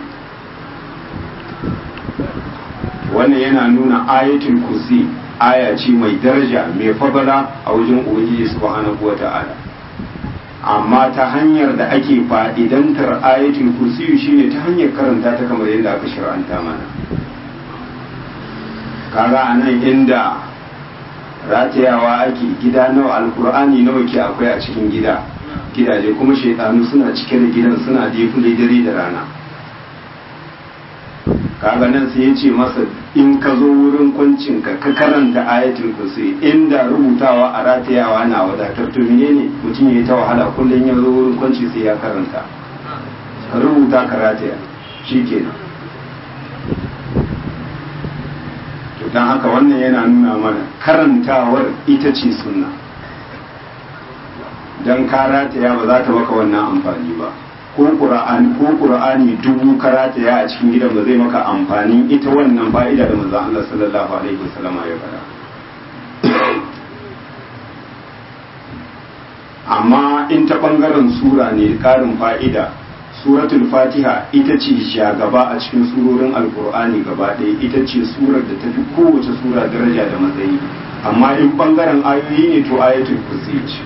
wannan yana nuna ayatul kursi aya ce mai daraja mai fadala a wajen ubangiji subhanahu wata'ala amma ta hanyar da ake fa'idantar ayatul kursi shine ta hanyar karanta ta kamar yadda aka shir'anta mana kaga anan inda ratayawa ake gida nawa alkur'ani nawa ke akwai a cikin gida gidaje kuma shaitanu suna cike da gidan suna defule dare da rana kaga nan sai ya ce masa in ka zo wurin kwancin ka ka karanta ayatul kursi inda rubutawa a ratayawa na wadatar to menene mutum ya yi ta wahala kullum ya zo wurin kwanci sai ya karanta ka rubuta ka rataya shikenan to don haka wannan yana nuna mana karantawar ita ce sunna don karataya ba za ta maka wannan amfani ba ko qur'ani ko qur'ani dubu karataya a cikin gidan ba zai maka amfani ita wannan fa'ida da manzon Allah sallallahu alaihi wasallam ya fara amma in ta bangaren sura ne karin fa'ida suratul fatiha ita ce shagaba a cikin surorin alkur'ani gaba ɗaya ita ce surar da tafi kowace sura daraja da matsayi amma in ɓangaren ayoyi ne to ayatul kursi ce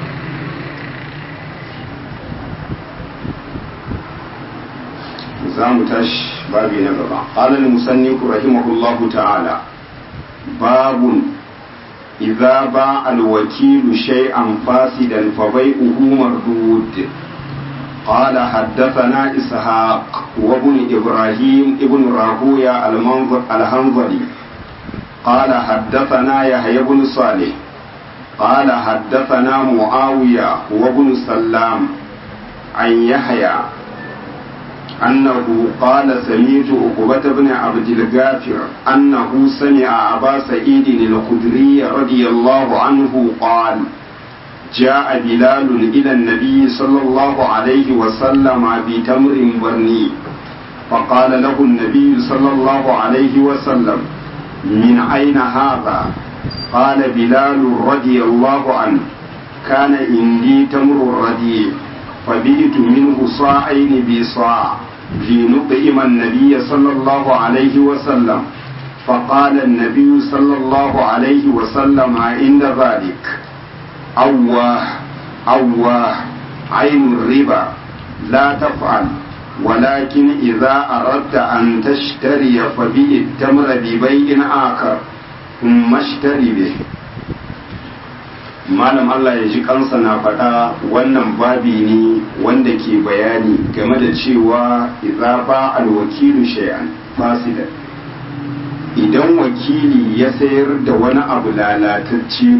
za mu tashi babi na gaba qala al-musannif rahimahullahu ta'ala babun idza ba al-wakilu shay'an fasidan fa bai'uhu mardud قال حدثنا إسحاق وابن إبراهيم ابن راهوية الهنظلي قال حدثنا يحيى بن صالح قال حدثنا معاوية وابن سلام عن يحيى أنه قال سمعت عقبة بن عبد الغافر أنه سمع أبا سعيد الخدري رضي الله عنه قال جاء بلال إلى النبي صلى الله عليه وسلم بتمر برني فقال له النبي صلى الله عليه وسلم من أين هذا قال بلال رضي الله عنه كان عندي تمر رديء فبئت منه صاعين بصاع لنطعم النبي صلى الله عليه وسلم فقال النبي صلى الله عليه وسلم عند ذلك أواه أواه عين الربا لا تفعل ولكن إذا أردت أن تشتري فبيع التمر ببيع آخر ثم اشتري به malam Allah ya ji kansa na faɗa wannan babi ne wanda ke bayani game da cewa idza ba alwakilu shay'an fasidan idan wakili ya sayar da wani abu lalatacce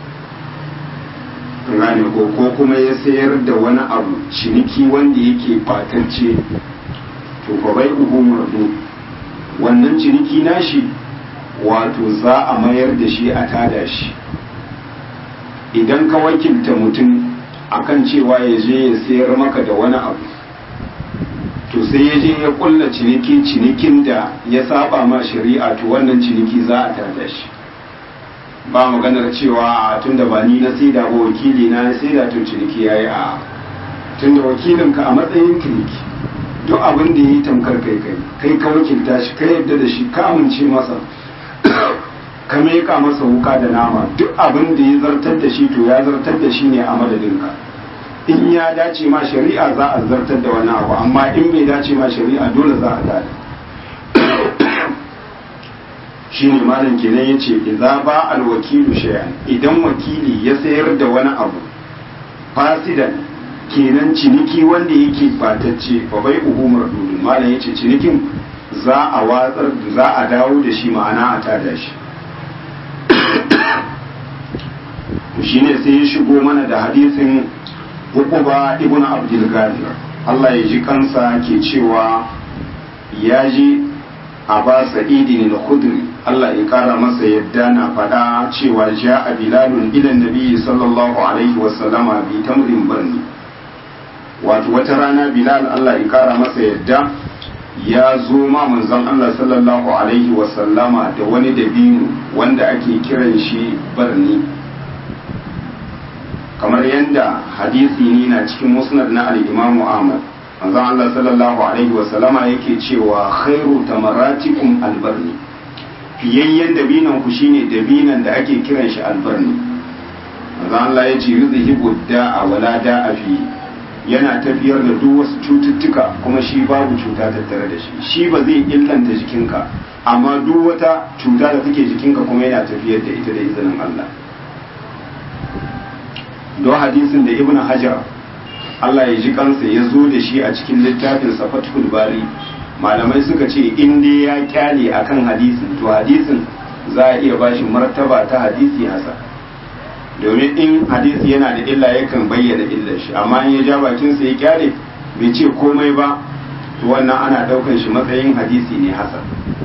gane ko ko kuma ya sayar da wani abu ciniki wanda yake batacce to fa bai uhu mardu wannan ciniki nashi wato za a mayar da shi a tada shi idan ka wakilta mutum akan cewa ya je ya sayar maka da wani abu to sai ya je ya kulla ciniki cinikin da ya saba ma shari'a to wannan ciniki za a tada shi ba maganar cewa a tunda ba ni na saida ba wakili na ya saida to ciniki yayi a tunda wakilinka a matsayin ciniki duk abin da yi tamkar kai kai kai ka wakilta shi ka yadda da shi ka amince masa ka meka masa wuka da nama duk abin da ya zartar da shi to ya zartar da shi ne a madadinka in ya dace ma shari'a za a zartar da wani abu amma in bai dace ma shari'a dole za a dade shi ne malam kenan ya ce idza ba alwakilu shay'an idan wakili ya sayar da wani abu fasidan kenan ciniki wanda yake batacce fa bai uhumar dudun malam ya ce cinikin za a watsar za a dawo da shi ma'ana a tada shi shine sai ya shigo mana da hadisin Uquba ibn Abdul Ghadir Allah ya ji kansa ke cewa ya ji Aba Sa'idin al-Khudri Allah ya kara masa yadda na faɗa cewa ja a Bilalun ilan Nabi sallallahu alaihi wa sallama bi tamrin barni wato wata rana Bilal Allah ya kara masa yadda ya zo ma manzon Allah sallallahu alaihi wa sallama da wani dabino wanda ake kiran shi barni kamar yadda hadisi ne na cikin musnad na al-imamu ahmad manzon Allah sallallahu alaihi wa sallama yake cewa khairu tamaratikum albarni fiyayyen dabinan ku shine dabinan da ake kiran shi albarni manzon Allah ya ce yuzhibu da'a wala da'a fi yana tafiyar da duk wasu cututtuka kuma shi babu cuta tattare da shi shi ba zai illanta jikinka amma duk wata cuta da take jikinka kuma yana tafiyar da ita da izinin Allah don hadisin da ibn hajar Allah ya ji kansa ya zo da shi a cikin littafin fathul bari malamai suka ce in dai ya kyale akan hadisin to hadisin za a iya bashi martaba ta hadisi hasa domin in hadisi yana da illa yakan bayyana illar shi amma in ya ja bakinsa ya kyale bai ce komai ba to wannan ana daukan shi matsayin hadisi ne hasan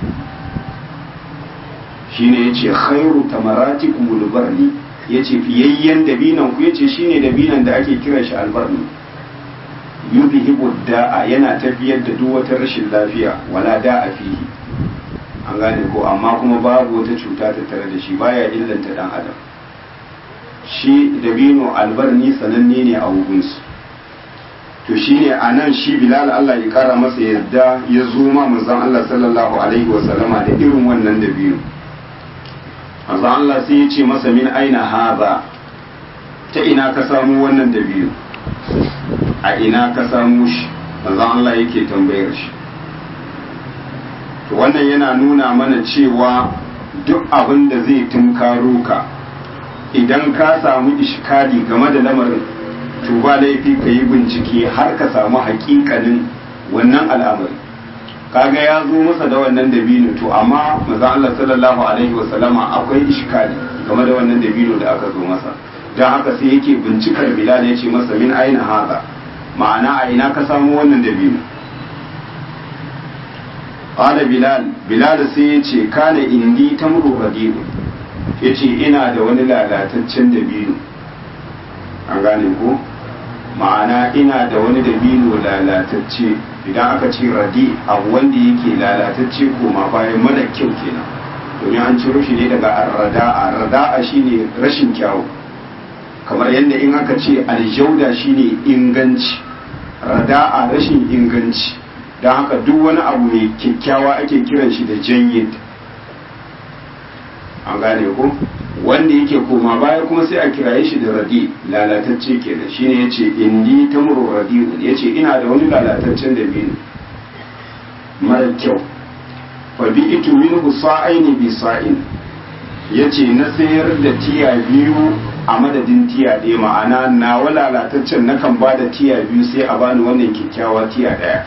shine yace khairu tamaratikum albarni yace fiyayyen dabinan ku yace shine dabinan da ake kiran shi albarni yudhibu da'a yana tafiyar da duk wata rashin lafiya wala da'a fihi an gane ko amma kuma babu wata cuta ta tare da shi baya illanta dan adam shi dabino albarni sananne ne a wugunsu to shine a nan shi bilal Allah ya kara masa yadda ya zo ma manzon Allah sallallahu alaihi wasallama da irin wannan dabino manzon Allah sai ya ce masa min aina haza ta ina ka samu wannan dabino a ina ka samu shi manzon Allah yake tambayar shi to wannan yana nuna mana cewa duk abin da zai tunkaro ka idan ka samu ishkali game da lamarin to ba laifi ka yi bincike har ka samu hakikanin wannan al'amari kaga ya zo masa da wannan dabino to amma maza Allah sallallahu alaihi wa sallama akwai ishkali game da wannan dabino da aka zo masa dan haka sai yake bincikar Bilal ya ce masa min aina haza ma'ana a ina ka samu wannan dabino qala Bilal Bilal sai ya ce kana indi tamru radiu ya ce ina da wani lalataccen dabino an gane ko ma'ana ina da wani dabino lalatacce idan aka ce radi abu wanda yake lalatacce koma bayan mara kyau kenan domin an ciro shi ne daga arrada'a rada'a shine rashin kyawu kamar yadda in aka ce aljauda shine inganci rada'a rashin inganci don haka duk wani abu mai kyakkyawa ake kiran shi da jayyid an gane ko wanda yake koma baya kuma sai a kiraye shi da radi lalatacce kenan shine yace indi tamru radiun yace ina da wani lalataccen da biyu mara kyau fa bi itu minhu sa'aini bi sa'in yace na sayar da tiya biyu a madadin tiya ɗaya ma'ana na lalataccen nakan ba da tiya biyu sai a bani wannan kyakkyawa tiya ɗaya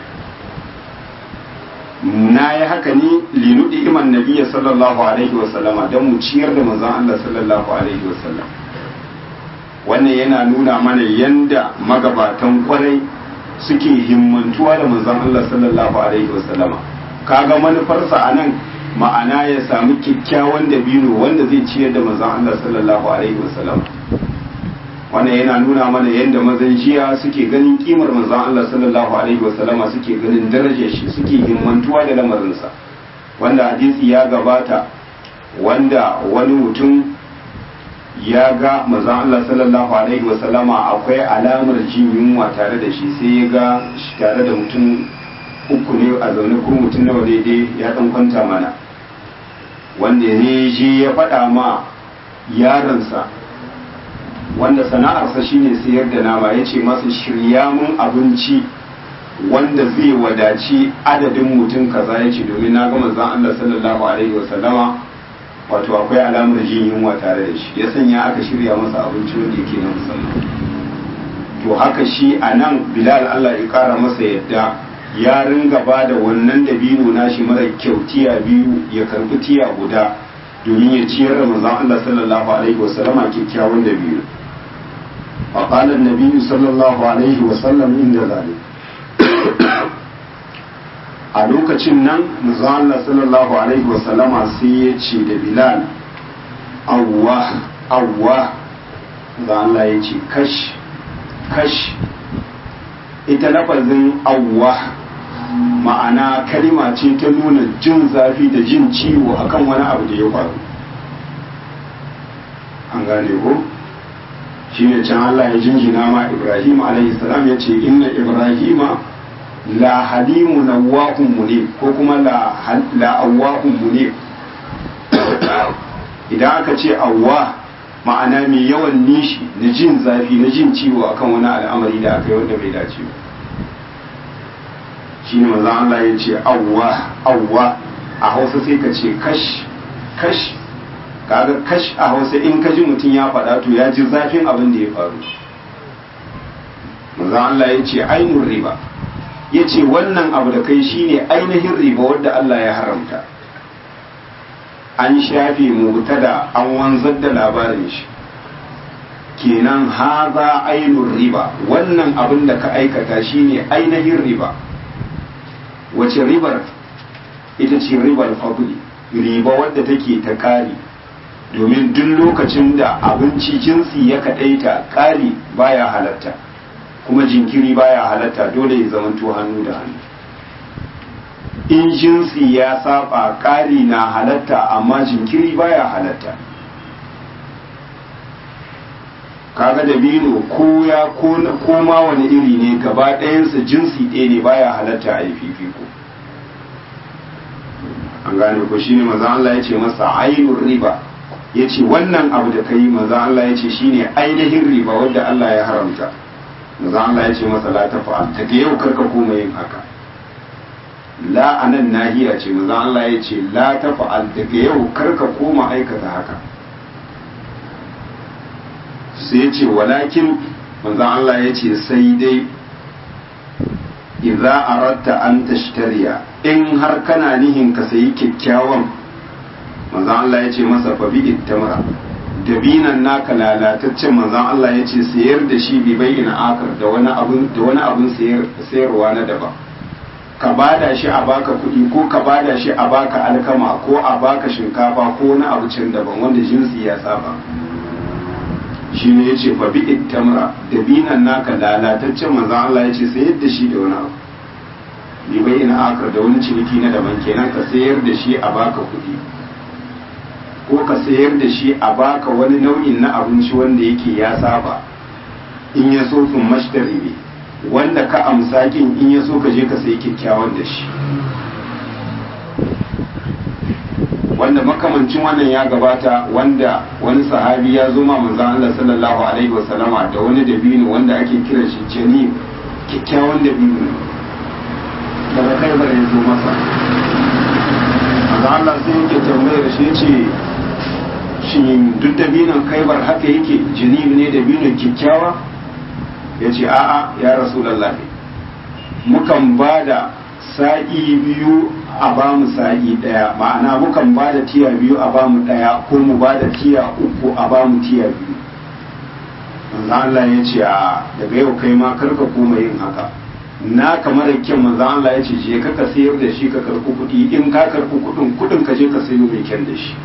na yi haka ne linudi iman nabiya sallallahu alaihi wasallama don mu ciyar da manzon Allah sallallahu alaihi wasallam wannan yana nuna mana yanda magabatan kwarai suke himmantuwa da manzon Allah sallallahu alaihi wasallama kaga manufarsa a nan ma'ana ya samu kyakkyawan dabino wanda zai ciyar da manzon Allah sallallahu alaihi wasallama wannan yana nuna mana yadda mazan jiya suke ganin kimar manzon Allah sallallahu alaihi wasallama suke ganin darajar shi suke himmantuwa da lamarinsa wanda hadisi ya gabata wanda wani mutum ya ga manzon Allah sallallahu alaihi wasallama akwai alamar jin yunwa tare da shi sai ya ga shi tare da mutum uku ne a zaune ko mutum nawa daidai ya dan kwanta mana wanda ne je ya faɗa ma yaronsa wanda sana'arsa shine sayar da nama ya ce masa shirya mun abinci wanda zai wadaci adadin mutum kaza ya ce domin na ga manzon Allah sallallahu alaihi wasallama wato akwai alamar jin yunwa tare da shi ya sanya aka shirya masa abinci wanda yake na musamman to haka shi a nan bilal Allah ya kara masa yadda ya ringa ba da wannan dabino nashi mara kyau tiya biyu ya karbi tiya guda domin ya ciyar da manzon Allah sallallahu alaihi wasallama kyakkyawan dabino فقال النبي صلى الله عليه وسلم عند ذلك a lokacin nan Allah sallallahu alaihi wasallama sai ya ce da bilal awwa awwa da Allah ya ce kash kash ita lafazin awwa ma'ana kalima ce ta nuna jin zafi da jin ciwo akan wani abu da ya faru an gane ko shine can Allah ya jinjina ma Ibrahim alaihi salam ya ce inna Ibrahima la halimu nawahun munib ko kuma la la awahun munib idan aka ce awwa ma'ana mai yawan nishi na jin zafi na jin ciwo akan wani al'amari da aka yi wanda bai dace ba shi ne manzan Allah ya ce awwa awwa a hausa sai ka ce kash kash kaga kash a hausa in ka ji mutum ya faɗa to ya ji zafin abin da ya faru manzan Allah ya ce ainun riba ya ce wannan abu da kai shine ainihin riba wadda Allah ya haramta an shafe mutada an wanzar da labarin shi kenan haza ainun riba wannan abin da ka aikata shine ainihin riba wace ribar ita ce ribar fadli riba wadda take ta kari domin duk lokacin da abinci jinsi ya kaɗaita kari baya halatta kuma jinkiri baya halatta dole ya zamanto hannu da hannu in jinsi ya saba ƙari na halatta amma jinkiri baya halatta kaga da bino ko ya ko ma wani iri ne gaba ɗayansa jinsi ɗaya ne baya halatta a yi fifiko an gane ko shine maza Allah ya ce masa ainun riba ya ce wannan abu da ka yi maza Allah ya ce shine ainihin riba wadda Allah ya haramta maza Allah ya ce masa la ta fa'al daga yau karka koma yin haka la anan nahiya ce maza Allah ya ce la ta fa'al daga yau karka koma aikata haka sai ya ce walakin maza Allah ya ce sai dai idza aratta an tashtariya in har kana nihin ka sayi kyakkyawan maza Allah ya ce masa fa bi ittamra dabinan naka lalataccen manzan Allah ya ce sayar da shi bi bayyana akar da wani abun da wani abun sayarwa na daban ka bada shi a baka kuɗi ko ka bada shi a baka alkama ko a baka shinkafa ko wani abu can daban wanda jinsi ya saba shi ne ya ce fa bi ittamra dabinan naka lalataccen manzan Allah ya ce sayar da shi da wani abu bi bayyana akar da wani ciniki na daban kenan ka sayar da shi a baka kuɗi ko ka sayar da shi a baka wani nau'in na abinci wanda yake ya saba in ya so sun mashtari ne wanda ka amsa kin in ya so ka je ka sayi kyakkyawan da shi wanda makamancin wannan ya gabata wanda wani sahabi ya zo ma manzon Allah sallallahu alaihi wasallama da wani dabino wanda ake kira shi jani kyakkyawan dabino daga kai bare ya zo masa manzon Allah sai yake tambayar shi yace shin duk dabinon kaibar haka yake jinib ne dabinon kyakkyawa ya ce a'a ya rasulallah mukan ba da sa'i biyu a ba mu sa'i ɗaya ma'ana mukan ba da tiya biyu a ba mu ɗaya ko mu ba da tiya uku a ba mu tiya biyu manzan Allah ya ce a daga yau kai ma karka koma yin haka na kamar kyan manzan Allah ya ce je ka ka sayar da shi ka karɓi kuɗi in ka karɓi kuɗin kuɗin ka je ka sayo mai kyan da shi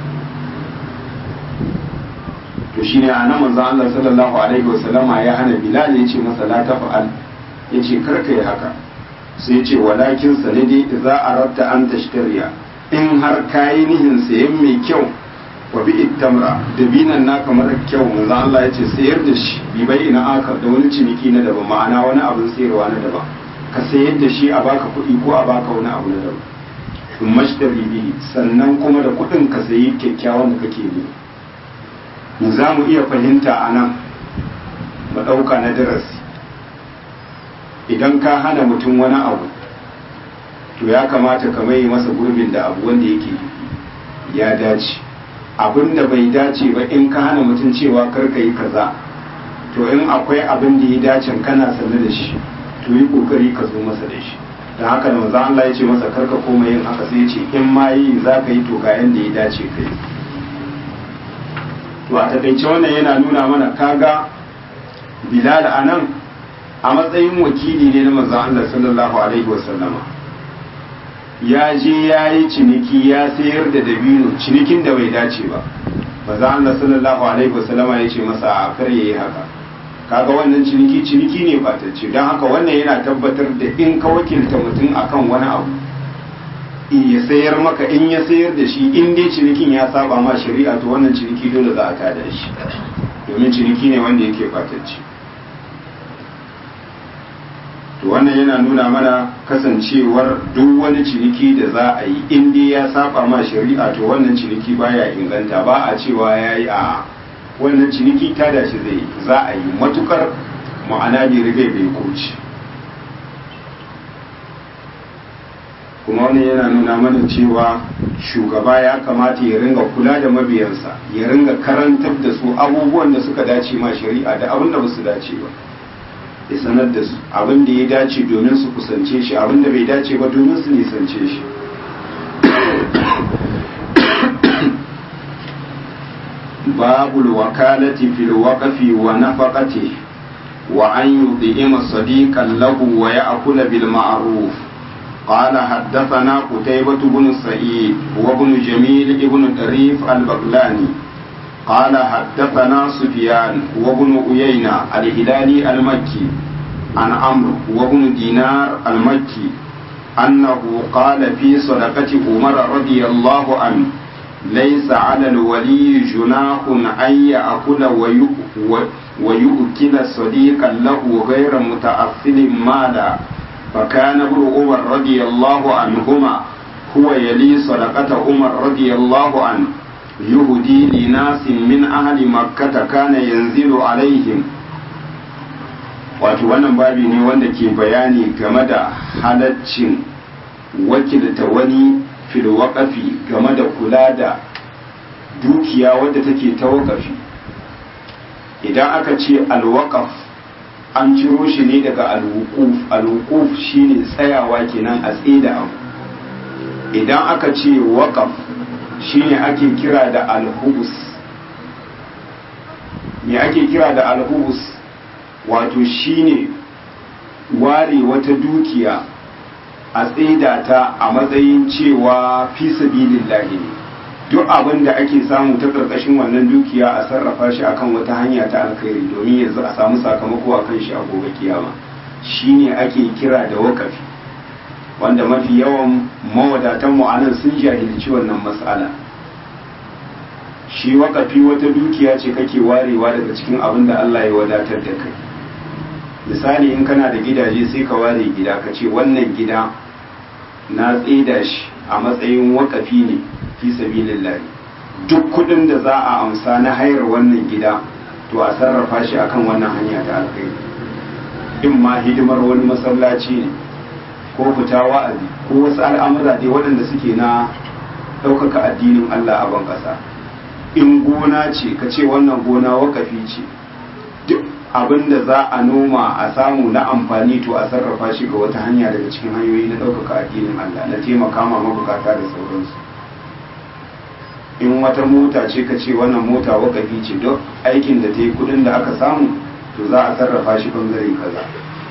to shine a nan manzon Allah sallallahu alaihi wasallama ya hana Bilal ya ce masa la tafa'al ya ce karka yi haka sai ya ce walakin sanadi idza aratta an tashtariya in har kayi nihin sayan mai kyau wa bi ittamra da binan na kamar kyau manzon Allah ya ce sayar da shi bi bai ina akar da wani ciniki na daban ma'ana wani abin sayarwa na daban ka sayar da shi a baka kuɗi ko a baka wani abu na daban in mashtari bihi sannan kuma da kuɗin ka sayi kyakkyawan da kake ne za mu iya fahimta a nan mu ɗauka na darasi idan ka hana mutum wani abu to ya kamata ka mai masa gurbin da abu wanda yake ya dace abin da bai dace ba in ka hana mutum cewa karka yi kaza to in akwai abin da ya dace kana sanne da shi to yi kokari ka zo masa da shi da haka da manzo Allah ya ce masa karka koma yin haka sai ya ce in ma yi za ka yi to ga yanda ya dace ka yi to a takaice wannan yana nuna mana kaga bilal a nan a matsayin wakili ne na manzon Allah sallallahu alaihi wasallama ya je ya yi ciniki ya sayar da dabino cinikin da bai dace ba manzon Allah sallallahu alaihi wasallama ya ce masa a kar yayi haka kaga wannan ciniki ciniki ne batacce don haka wannan yana tabbatar da in ka wakilta mutum akan wani abu ya sayar maka in ya sayar da shi in dai cinikin ya saba ma shari'a to wannan ciniki dole za a tada shi domin ciniki ne wanda yake batacci to wannan yana nuna mana kasancewar duk wani ciniki da za a yi in dai ya saba ma shari'a to wannan ciniki baya inganta ba a cewa ya yi a wannan ciniki ta dace zai yi za a yi matukar ma'ana bai rigai bai koci kuma wani yana nuna mana cewa shugaba ya kamata ya ringa kula da mabiyansa ya ringa karantar da su abubuwan da suka dace ma shari'a da abin da ba su dace ba ya sanar da su abin da ya dace domin su kusance shi abin da bai dace ba domin su nisance shi babul wakalati fil waqfi wa nafaqati wa an yudhima sadiqan lahu wa ya'kula bil ma'ruf قال حدثنا قتيبة بن سعيد وابن جميل ابن طريف البغلاني قال حدثنا سفيان وابن أيينة الهلالي المكي عن عمرو وابن دينار المكي أنه قال في صدقة عمر رضي الله عنه ليس على الولي جناح أن يأكل ويؤكل صديقا له غير متأثل مالا فكان ابن عمر رضي الله عنهما هو يلي صدقة عمر رضي الله عنه يهدي لناس من أهل مكة كان ينزل عليهم wato wannan babi ne wanda ke bayani game da halaccin wakilta wani filwaƙafi game da kula da dukiya wadda take ta waƙafi idan aka ce alwaƙaf an ciro shi ne daga alwukuf alwukuf shine tsayawa kenan a da abu idan aka ce waƙaf shine ake kira da alhubus me ake kira da alhubus wato shine ware wata dukiya a tsaida ta a matsayin cewa fi sabilillahi ne duk abin da ake samu ta ƙarƙashin wannan dukiya a sarrafa shi akan wata hanya ta alkhairi domin yanzu a samu sakamako a kan shi a gobe kiyama shine ake kira da wakafi wanda mafi yawan mawadatan mu anan sun jahilci wannan matsala shi wakafi wata dukiya ce kake warewa daga cikin abin da Allah ya wadatar da kai misali in kana da gidaje sai ka ware gida ka ce wannan gida na tsida shi a matsayin wakafi ne fi sabilillahi duk kudin da za a amsa na hayar wannan gida to a sarrafa shi akan wannan hanya ta alkhairi in ma hidimar wani masallaci ne ko fita wa'azi ko wasu al'amura dai waɗanda suke na ɗaukaka addinin Allah a ban ƙasa in gona ce ka ce wannan gona wakafi ce duk abin da za a noma a samu na amfani to a sarrafa shi ga wata hanya daga cikin hanyoyi na ɗaukaka addinin Allah na taimaka ma mabukata da sauransu in wata mota ce ka ce wannan mota wakafi ce duk aikin da ta yi kudin da aka samu to za a sarrafa shi bangare kaza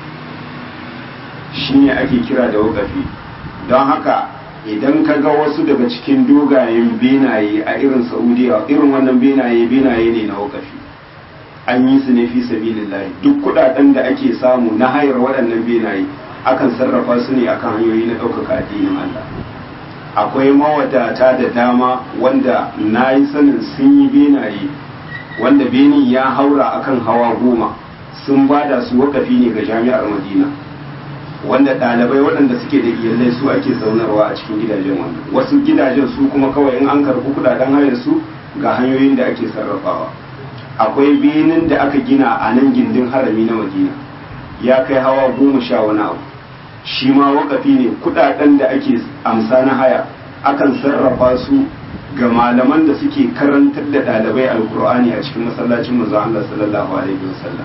shi ne ake kira da wakafi don haka idan ka ga wasu daga cikin dogayen benaye a irin saudiya irin wannan benaye benaye ne na wakafi an yi su ne fi sabilillahi duk kudaden da ake samu na hayar waɗannan benaye akan sarrafa su ne akan hanyoyi na ɗaukaka addinin Allah akwai mawadata da dama wanda na yi sanin sun yi benaye wanda benin ya haura akan hawa goma sun bada su wakafi ne ga jami'ar madina wanda ɗalibai waɗanda suke da iyalai su ake zaunarwa a cikin gidajen wannan wasu gidajen su kuma kawai in an karɓi kudaden hayar su ga hanyoyin da ake sarrafawa akwai benin da aka gina a nan gindin harami na madina ya kai hawa goma sha wani abu shi ma wakafi ne kudaden da ake amsa na haya akan sarrafa su ga malaman da suke karantar da ɗalibai alkur'ani a cikin masallacin manzo Allah sallallahu alaihi wasallam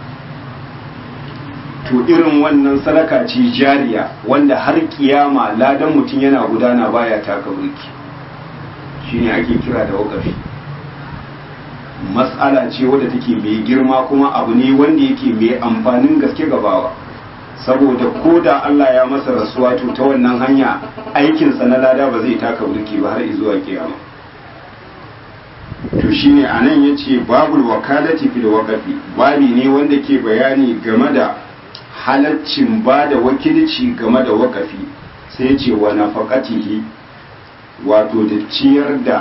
to irin wannan sadaka ce jariya wanda har kiyama ladan mutum yana gudana baya taka burki shine ake kira da wakafi matsala ce wadda take mai girma kuma abu ne wanda yake mai amfanin gaske gabawa saboda ko da Allah ya masa rasuwa to ta wannan hanya aikinsa na lada ba zai taka burki ba har zuwa kiyama to shine anan yace babul wakalati fil waqfi babi ne wanda ke bayani game da halaccin ba da wakilci game da wakafi sai ce wa nafaqatihi wato da ciyar da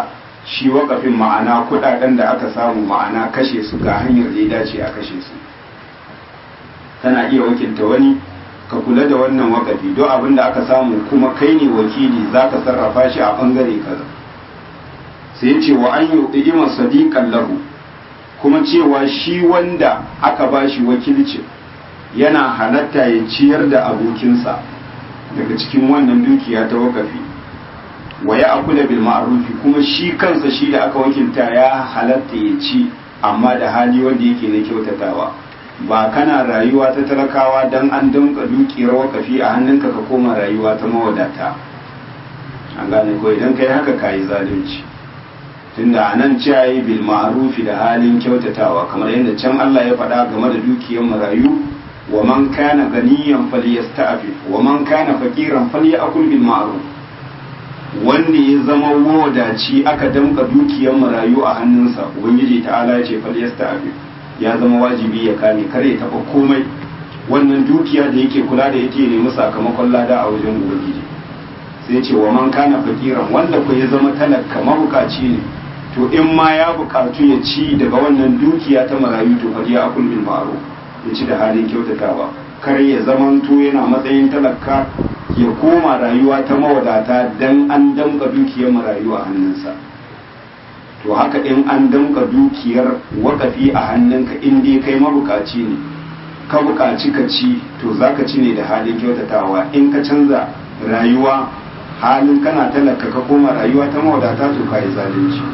shi wakafin ma'ana kudaden da aka samu ma'ana kashe su ga hanyar da ya dace a kashe su tana iya wakilta wani ka kula da wannan wakafi don abin da aka samu kuma kai ne wakili za ka sarrafa shi a bangare kaza sai ce wa an yi ɗigimar sadiƙan lahu kuma cewa shi wanda aka ba shi wakilcin yana halatta ya ciyar da abokinsa daga cikin wannan dukiya ta wakafi wa ya akula bil ma'rufi kuma shi kansa shi da aka wakilta ya halatta ya ci amma da hali wanda yake na kyautatawa ba kana rayuwa ta talakawa dan an danka dukiyar wakafi a hannunka ka koma rayuwa ta mawadata an gane ko idan kai haka kayi zalunci tunda anan ciyayi bil ma'rufi da halin kyautatawa kamar yadda can Allah ya faɗa game da dukiyar marayu wa man kana ganiyan falyasta'fif wa man kana faqiran falyakul bil ma'ruf wanda ya zama wadaci aka damka dukiyar marayu a hannunsa ubangiji ta'ala ya ce falyasta'fif ya zama wajibi ya kame kare ya taba komai wannan dukiya da yake kula da yake nemi sakamakon lada a wajen ubangiji sai ce wa man kana faqiran wanda ko ya zama talaka mabukaci ne to in ma ya bukatu ya ci daga wannan dukiya ta marayu to fadiya akul bil ma'ruf ya ci da halin kyautatawa kar ya zamanto yana matsayin talaka ya koma rayuwa ta mawadata dan an damka dukiyar marayu a hannunsa to haka in an damka dukiyar wakafi a hannunka in dai kai mabukaci ne ka bukaci ka ci to zaka ci ne da halin kyautatawa in ka canza rayuwa halin kana talaka ka koma rayuwa ta mawadata to kai zalunci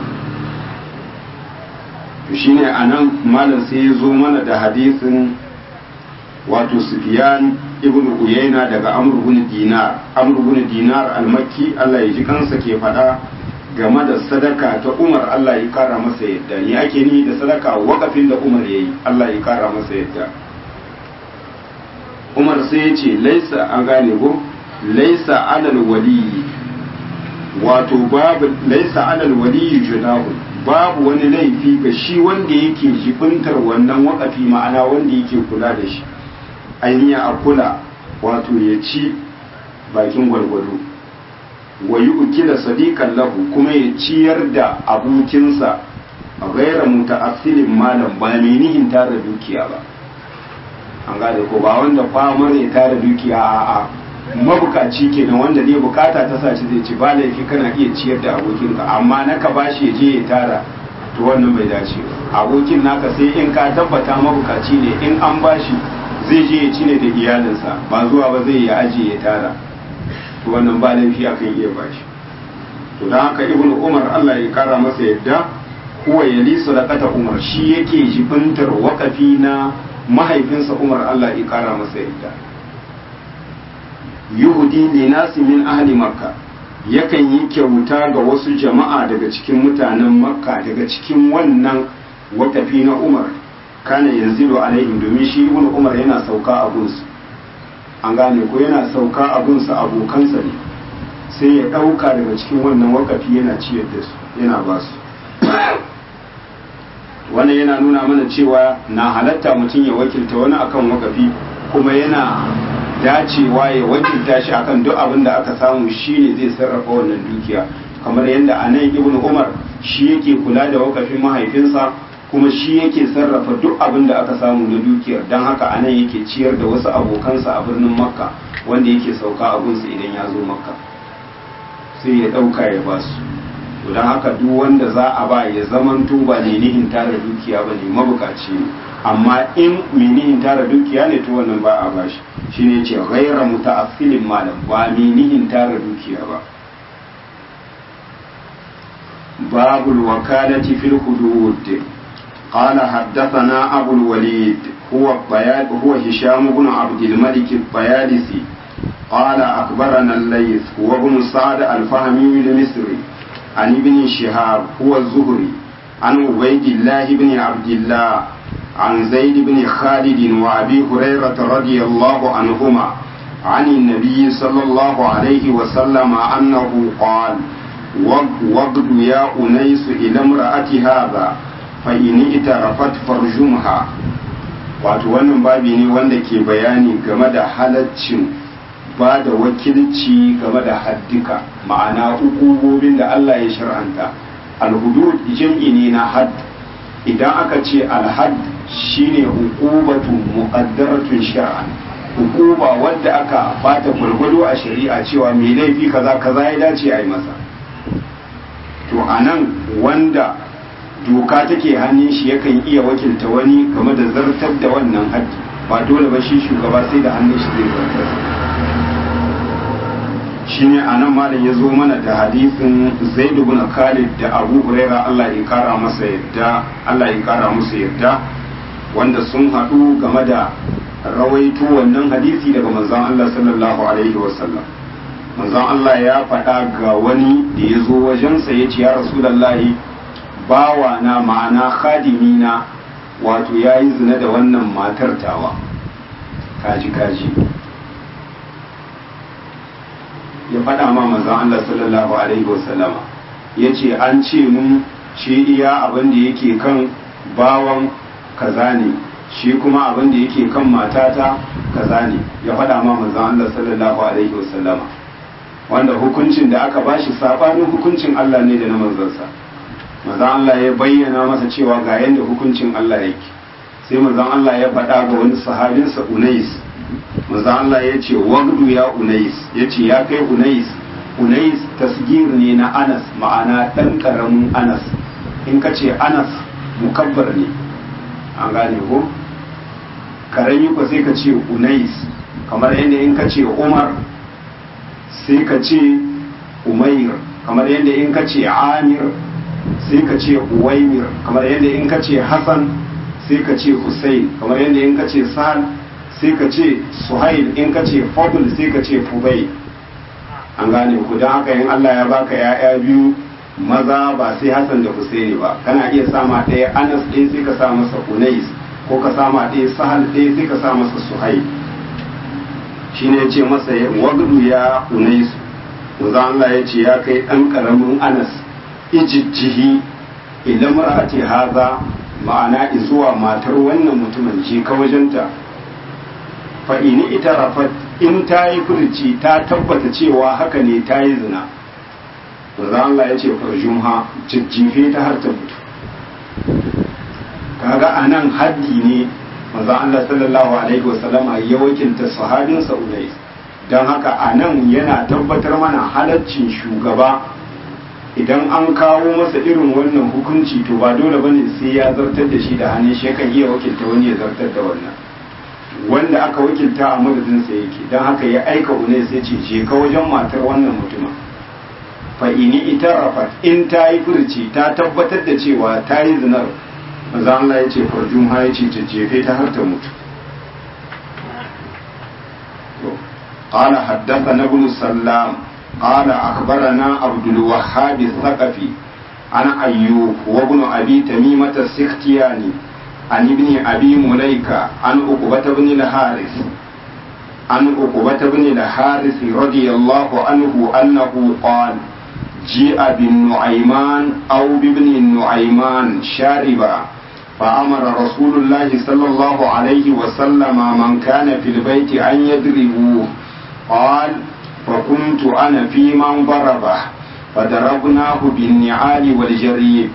to shine anan malam sai ya zo mana da hadisin wato Sufyan ibn Uyayna daga Amr ibn Dinar Amr ibn Dinar al-Makki Allah ya ji kansa ke faɗa game da sadaka ta Umar Allah ya kara masa yadda ni ake ni da sadaka wakafin da Umar yayi Allah ya kara masa yadda Umar sai ya ce laisa an gane ko laisa alal wali wato babu laisa alal wali junahu babu wani laifi ga shi wanda yake jibintar wannan wakafi ma'ana wanda yake kula da shi ainiya a kula wato ya ci bakin gwargwado wa yi ukila sadiqan lahu kuma ya ciyar da abokinsa a gaira muta'assilin malam ba mai nihin tara dukiya ba an gane ko ba wanda famar ya tara dukiya a a mabukaci kenan wanda zai bukata ta sace zai ci ba laifi kana iya ciyar da abokinka amma naka bashi ya je ya tara to wannan bai dace ba abokin naka sai in ka tabbata mabukaci ne in an bashi zai je ya ci ne da iyalinsa ba zuwa ba zai ya ajiye ya tara to wannan ba laifi akan iya bashi to don haka ibnu umar Allah ya kara masa yadda huwa yali sadaqata umar shi yake jibintar wakafi na mahaifinsa umar Allah ya kara masa yadda yuhudi li nasi min ahli makka yakan yi kyauta ga wasu jama'a daga cikin mutanen makka daga cikin wannan wakafi na umar kana yanzilu alaihim domin shi ibn umar yana sauka a gunsu an gane ko yana sauka a gunsa abokansa ne sai ya ɗauka daga cikin wannan wakafi yana ciyar da su yana ba su wannan yana nuna mana cewa na halatta mutum ya wakilta wani akan wakafi kuma yana dacewa ya wakilta shi akan duk abin da aka samu shine zai sarrafa wannan dukiya kamar yadda a nan ibn umar shi yake kula da wakafin mahaifinsa kuma shi yake sarrafa duk abin da aka samu na dukiyar don haka a nan yake ciyar da wasu abokansa a birnin makka wanda yake sauka abinsa idan ya zo makka sai ya ɗauka ya ba su to don haka duk wanda za a ba ya zaman ba ne nihin tara dukiya ba ne mabukaci ne amma in menihin tara dukiya ne to wannan ba a bashi shine ce ghaira muta'affilin malam ba menihin tara dukiya ba babul wakalati fil hudud قال حدثنا أبو الوليد هو بياد هو هشام بن عبد الملك الطيالسي قال أخبرنا الليث هو ابن سعد الفهمي المصري عن ابن شهاب هو الزهري عن عبيد الله بن عبد الله عن زيد بن خالد وأبي هريرة رضي الله عنهما عن النبي صلى الله عليه وسلم أنه قال وقد يا أنيس إلى امرأة هذا فإن اترفت فرجمها wato wannan babi ne wanda ke bayani game da halaccin ba da wakilci game da haddika ma'ana hukubobin da Allah ya shar'anta alhudud jam'i ne na had idan aka ce alhad shine hukubatu muqaddaratun shar'an hukuma wadda aka bata gwargwado a shari'a cewa mai laifi kaza kaza ya dace a yi masa to anan wanda doka take hannun shi yakan iya wakilta wani game da zartar da wannan haddi ba dole ba shi shugaba sai da hannun shi zai zartar shine anan malam ya zo mana da hadisin zaid ibn khalid da abu huraira Allah ya kara masa yadda Allah ya kara musu yadda wanda sun haɗu game da rawaito wannan hadisi daga manzon Allah sallallahu alaihi wasallam manzon Allah ya faɗa ga wani da ya zo wajensa ya ce ya rasulallahi bawa na ma'ana khadimi na wato ya yi zina da wannan matar tawa kaji kaji ya faɗa ma manzon Allah sallallahu alaihi wasallama ya ce an ce mun shi iya abin da yake kan bawan kaza ne shi kuma abin da yake kan matata kaza ne ya faɗa ma manzon Allah sallallahu alaihi wasallama wanda hukuncin da aka bashi sabanin hukuncin Allah ne da na manzansa manzon Allah ya bayyana masa cewa ga yanda hukuncin Allah yake sai manzon Allah ya faɗa ga wani sahabinsa Unais manzon Allah ya ce wagdu ya Unais ya ce ya kai Unais Unais tasgir ne na Anas ma'ana ɗan ƙaramin Anas in ka ce Anas mukabbar ne an gane ko karami ko sai ka ce Unais kamar yadda in ka ce Umar sai ka ce Umair kamar yadda in ka ce Amir sai ka ce Uwaimir kamar yadda in ka ce Hassan sai ka ce Hussein kamar yadda in ka ce Sa'ad sai ka ce Suhail in ka ce Fadl sai ka ce Fubai an gane ku don haka in Allah ya baka ya'ya biyu maza ba sai Hassan da Husaini ba kana iya sama ɗaya Anas ɗaya sai ka sa masa Unais ko ka sama ɗaya Sahal ɗaya sai ka sa masa Suhail shine ya ce masa wagdu ya Unais manzo Allah ya ce ya kai ɗan ƙaramin Anas ijijjihi idan mar'ati haza ma'ana zuwa matar wannan mutumin je ka wajenta fa ini ita rafat in ta yi furci ta tabbata cewa haka ne ta yi zina manzo Allah ya ce farjumha jijjife ta har ta mutu kaga anan haddi ne manzo Allah sallallahu alaihi wasallama ya wakilta sahabinsa Unais don haka anan yana tabbatar mana halaccin shugaba idan an kawo masa irin wannan hukunci to ba dole bane sai ya zartar da shi da hannun shi yakan iya wakilta wani ya zartar da wannan wanda aka wakilta a madadinsa yake don haka ya aika unai sai ce je ka wajen matar wannan mutumin fa ini ita rafat in ta yi furci ta tabbatar da cewa ta yi zinar maza Allah ya ce farjum ha ya ce ta jefe ta har ta mutu قال حدثنا ابن السلام قال أخبرنا عبد الوهاب الثقفي عن أيوب وابن أبي تميمة السختياني عن ابن أبي مليكة عن عقبة بن الحارث عن عقبة بن الحارث رضي الله عنه أنه قال جيء بالنعيمان أو بابن النعيمان شاربا فأمر رسول الله صلى الله عليه وسلم من كان في البيت أن يضربوه قال فكنت أنا في من ضربه فضربناه بالنعال والجريد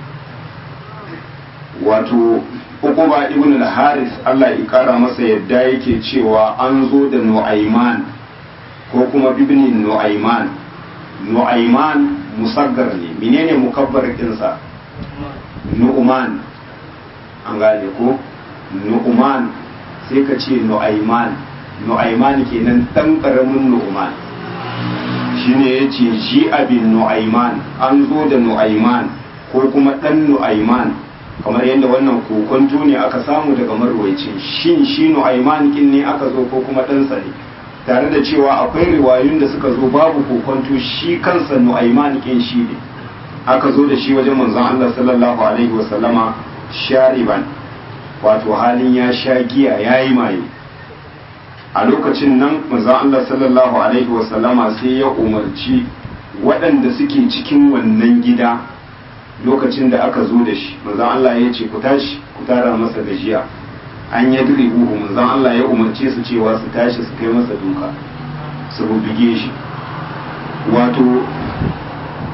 wato ukuba ibn al-haris Allah ya kara masa yadda yake cewa an zo da nu'aiman ko kuma bibni nu'aiman nu'aiman musaggar ne menene mukabbar kinsa nu'man an gane ko nu'man sai ka ce nu'aiman nu'aiman kenan dan karamin nu'man shine yace shi abin nu'aiman an zo da nu'aiman ko kuma dan nu'aiman kamar yadda wannan kokonto ne aka samu daga marwaicin shin shi nu'aiman kin ne aka zo ko kuma ɗansa ne tare da cewa akwai riwayun da suka zo babu kokonto shi kansa nu'aiman kin shi ne aka zo da shi wajen manzon Allah sallallahu alaihi wasallama shariban wato halin ya sha giya yayi maye a lokacin nan manzon Allah sallallahu alaihi wasallama sai ya umarci waɗanda suke cikin wannan gida lokacin da aka zo da shi manzon Allah ya ce ku tashi ku tara masa gajiya an ya buhu manzon Allah ya umarce su cewa su tashi su kai masa duka su bubbuge shi wato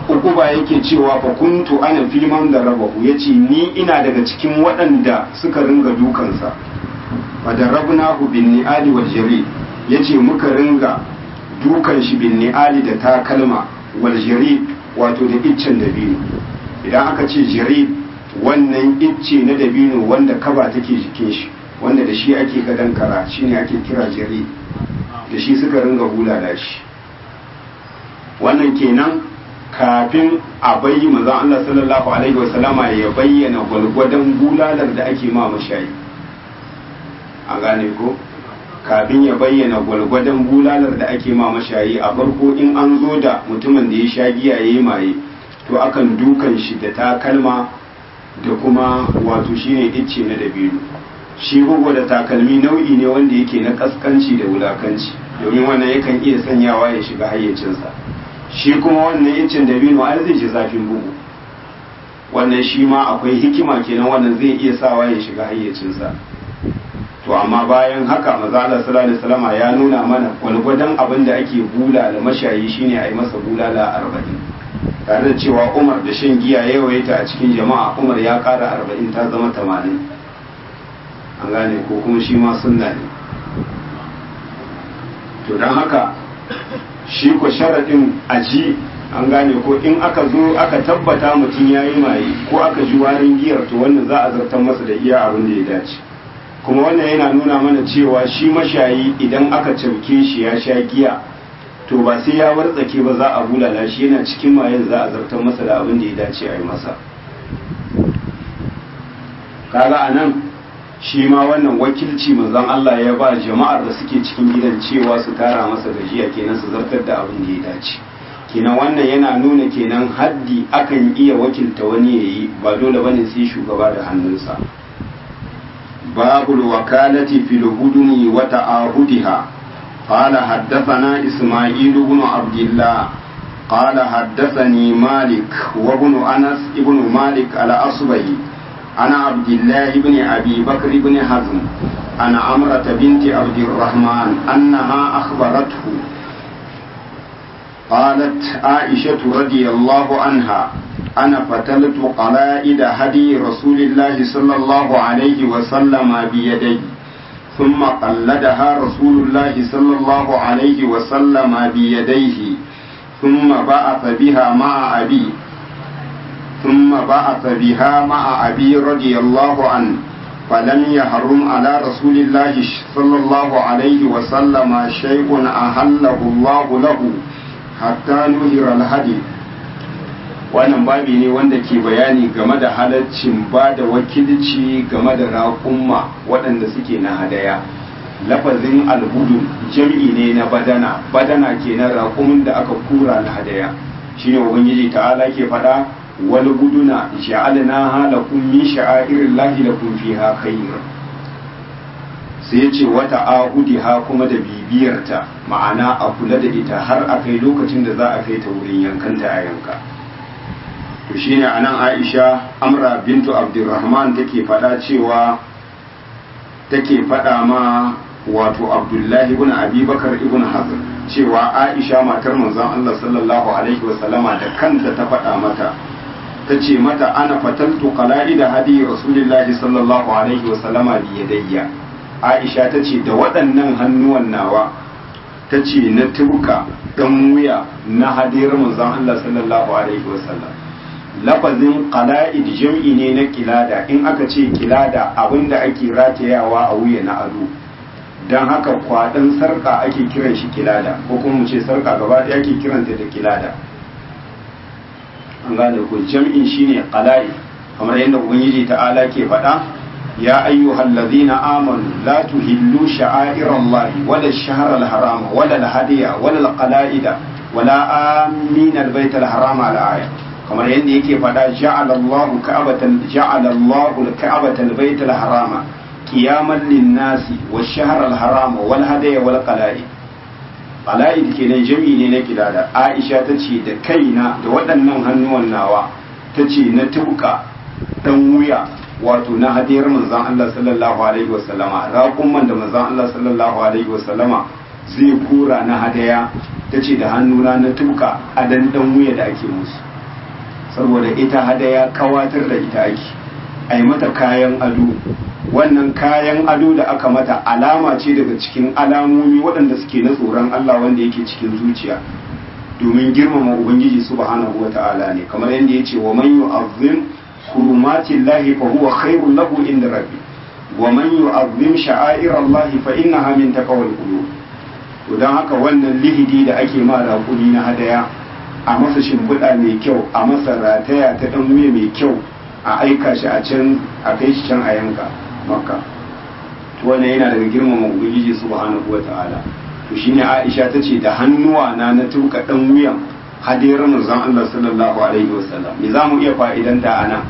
ukuba yake cewa fa kuntu ana filman da rabahu yace ni ina daga cikin waɗanda suka ringa dukansa fa da rabnahu bin ni'ali wal jari yace muka ringa dukan shi bin ni'ali da takalma wal jari wato da iccen dabino idan aka ce jari wannan icce na dabino wanda kaba take jikin shi wanda da shi ake gadon kara shine ake kira jari da shi suka ringa hulala shi wannan kenan kafin a bayyi manzon Allah sallallahu alaihi wasallama ya bayyana gwalgwadon bulalar da ake ma mashayi a gane ko kafin ya bayyana gwalgwadon bulalar da ake ma mashayi a farko in an zo da mutumin da ya sha giya ya yi maye to akan dukan shi da takalma da kuma wato shine icce na dabino shi bugu da takalmi nau'i ne wanda yake na kaskanci da wulakanci domin wannan yakan iya sanyawa ya shiga hayyacinsa shi kuma wannan yancin dabino ai zai ji zafin bugu wannan shi ma akwai hikima kenan wannan zai iya sawa ya shiga hayyacinsa to amma bayan haka maza Allah sallallahu alaihi wasallam ya nuna mana gwalgwadon abin da ake bula da mashayi shine a yi masa bulala arba'in tare da cewa Umar da shan giya ya yawaita a cikin jama'a Umar ya kara arba'in ta zama tamanin an gane ko kuma shi ma sunna ne to don haka shi ko sharaɗin aji an gane ko in aka zo aka tabbata mutum ya yi maye ko aka ji warin giyar to wannan za a zartar masa da iya abin da ya dace kuma wannan yana nuna mana cewa shi mashayi idan aka cauke shi ya sha giya to ba sai ya wartsake ba za a bulala shi yana cikin mayen za a zartar masa da abin da ya dace a yi masa kaga a nan shi ma wannan wakilci manzon Allah ya ba jama'ar da suke cikin gidan cewa su tara masa gajiya kenan su zartar da abin da ya dace kenan wannan yana nuna kenan haddi akan iya wakilta wani ya yi ba dole bane sai shugaba da hannunsa babul wakalati fil huduni wa ta'ahudiha قال حدثنا إسماعيل بن عبد الله قال حدثني مالك وابن أنس ابن مالك الأصبهي عن عبد الله بن أبي بكر بن حزم عن عمرة بنت عبد الرحمن أنها أخبرته قالت عائشة رضي الله عنها أنا فتلت قلائد هدي رسول الله صلى الله عليه وسلم بيدي ثم قلدها رسول الله صلى الله عليه وسلم بيديه ثم بعث بها مع أبي ثم بعث بها مع أبي رضي الله عنه فلم يحرم على رسول الله صلى الله عليه وسلم شيء أحله الله له حتى نهر الهدي wannan babi ne wanda ke bayani game da halaccin ba da wakilci game da raƙumma waɗanda suke na hadaya lafazin alhudu jam'i ne na badana badana ke na raƙumin da aka kura na hadaya shine ubangiji ta'ala ke faɗa wal guduna ja'alna halakum min sha'airillahi lakum fiha khair sai ce wata ahudiha kuma da bibiyarta ma'ana a kula da ita har a kai lokacin da za a kai ta wurin yankanta a yanka to shine anan Aisha Amra bintu Abdurrahman take faɗa cewa take faɗa ma wato Abdullahi ibn Abi Bakar ibn Hazm cewa Aisha matar manzon Allah sallallahu alaihi wasallama da kanta ta faɗa mata ta ce mata ana fataltu qala'ida hadi rasulillahi sallallahu alaihi wasallama bi yadayya Aisha ta ce da waɗannan hannuwan nawa ta ce na tuka dan wuya na hadiyar manzon Allah sallallahu alaihi wasallam lafazin qala'id jam'i ne na kilada in aka ce kilada abinda ake ratayawa a wuya na ado don haka kwaɗin sarka ake kiran shi kilada ko kuma mu ce sarka gaba ɗaya ake kiranta da kilada an gane ko jam'in shine qala'i kamar yadda ubangiji ta'ala ke faɗa ya ayyuhal ladhina amanu la tuhillu sha'airallahi wala ash-shahra al-harama wala al-hadiya wala al-qala'ida wala amin al-bayt al-harama al-aya kamar yadda yake faɗa ja'ala Allahu ka'abatan ja'ala Allahu al-ka'abata al-bayt al-harama qiyaman lin-nasi wash-shahra al-harama wal hadiya wal qala'id qala'id kenan jami'i ne na kilada Aisha tace da kaina da waɗannan hannuwan nawa tace na tuka dan wuya wato na hadiyar manzon Allah sallallahu alaihi wasallama raƙumman da manzon Allah sallallahu alaihi wasallama zai kura na hadaya tace da hannuna na tuka a dan dan wuya da ake musu saboda ita hadaya kawatar da ita ake a yi mata kayan ado wannan kayan ado da aka mata alama ce daga cikin alamomi waɗanda suke na tsoron Allah wanda yake cikin zuciya domin girmama ubangiji subhanahu wata'ala ne kamar yadda ya ce wa man yu'azzim hurumatin lahi fa huwa khairul lahu inda rabbi wa man yu'azzim sha'air Allah fa innaha min taqwal qulub to dan haka wannan lihidi da ake ma raƙumi na hadaya a masa shimfiɗa mai kyau a masa rataya ta ɗan wuya mai kyau a aika shi a can a kai shi can a yanka makka to wannan yana daga girmama ubangiji subhanahu wata'ala to shine Aisha tace da hannuwa na na tuka dan wuyan hadiyar manzon Allah sallallahu alaihi wasallam me zamu iya fa'idanta ana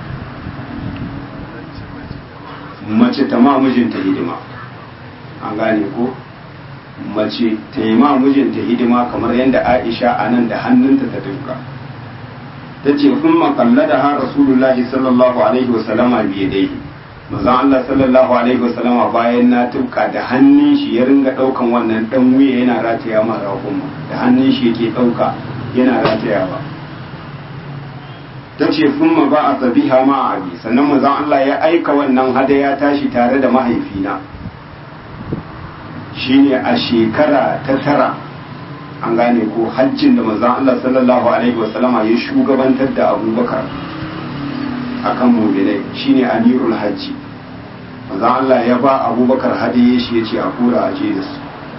mace ta ma mijinta hidima an gane ko mace ta yi ma mijinta hidima kamar yadda Aisha anan da hannunta ta tuka tace kun makalla da ha rasulullahi sallallahu alaihi wasallama biyadaihi manzon Allah sallallahu alaihi wasallama bayan na tuka da hannun shi ya ringa daukan wannan dan wuya yana rataya ma rakun da hannun shi yake dauka yana rataya ba tace thumma ba a tabiha ma abi sannan manzon Allah ya aika wannan hadaya tashi tare da mahaifina shine a shekara ta tara an gane ko hajjin da manzon Allah sallallahu alaihi wasallama ya shugabantar da Abubakar akan mu'minai shine amirul hajji manzo Allah ya ba Abubakar hadiye shi yace a kura a je da su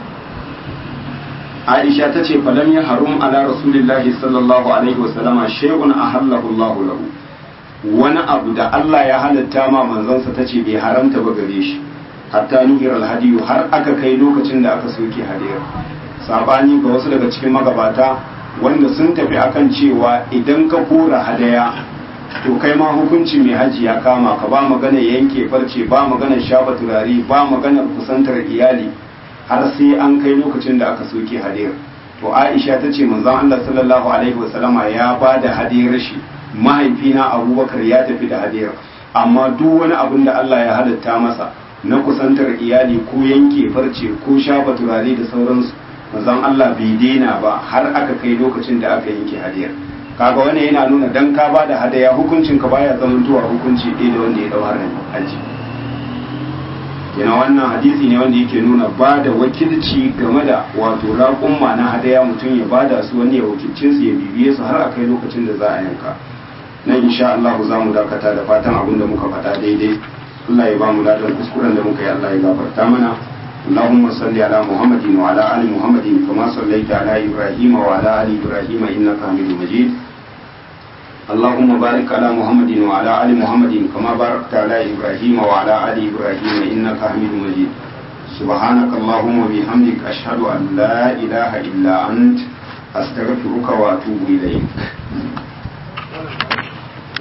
Aisha ta ce falam ya harum ala rasulillahi sallallahu alaihi wasallama shay'un ahallahu Allah lahu wani abu da Allah ya halatta ma manzansa ta ce bai haramta ba gare shi hatta nuhir alhadiyu har aka kai lokacin da aka soke hadiyar sabani ga wasu daga cikin magabata wanda sun tafi akan cewa idan ka kora hadaya to kai ma hukunci mai haji ya kama ka ba magana yanke farce ba magana shafa turare ba magana kusantar iyali har sai an kai lokacin da aka soke hadiyar to Aisha ta ce manzon Allah sallallahu alaihi wasallama ya ba da hadiyar shi mahaifina Abubakar ya tafi da hadiyar amma duk wani abin da Allah ya halatta masa na kusantar iyali ko yanke farce ko shafa turare da sauransu manzon Allah bai daina ba har aka kai lokacin da aka yanke hadiyar kaga wani yana nuna dan ka ba da hadaya hukuncin ka baya zamantowa hukunci ɗaya da wanda ya dau harin haji yana wannan hadisi ne wanda yake nuna ba da wakilci game da wato raƙumma na hadaya mutum ya ba da su wani ya wakilcin su ya bibiye su har a kai lokacin da za a yanka nan insha Allah za mu dakata da fatan abin da muka faɗa daidai Allah ya ba mu ladan kuskuren da muka yi Allah ya gafarta mana اللهم صل على محمد وعلى آل محمد كما صليت على إبراهيم وعلى آل إبراهيم إنك حميد مجيد اللهم بارك على محمد وعلى آل محمد كما باركت على إبراهيم وعلى آل إبراهيم إنك حميد مجيد سبحانك اللهم وبحمدك أشهد أن لا إله إلا أنت أستغفرك وأتوب إليك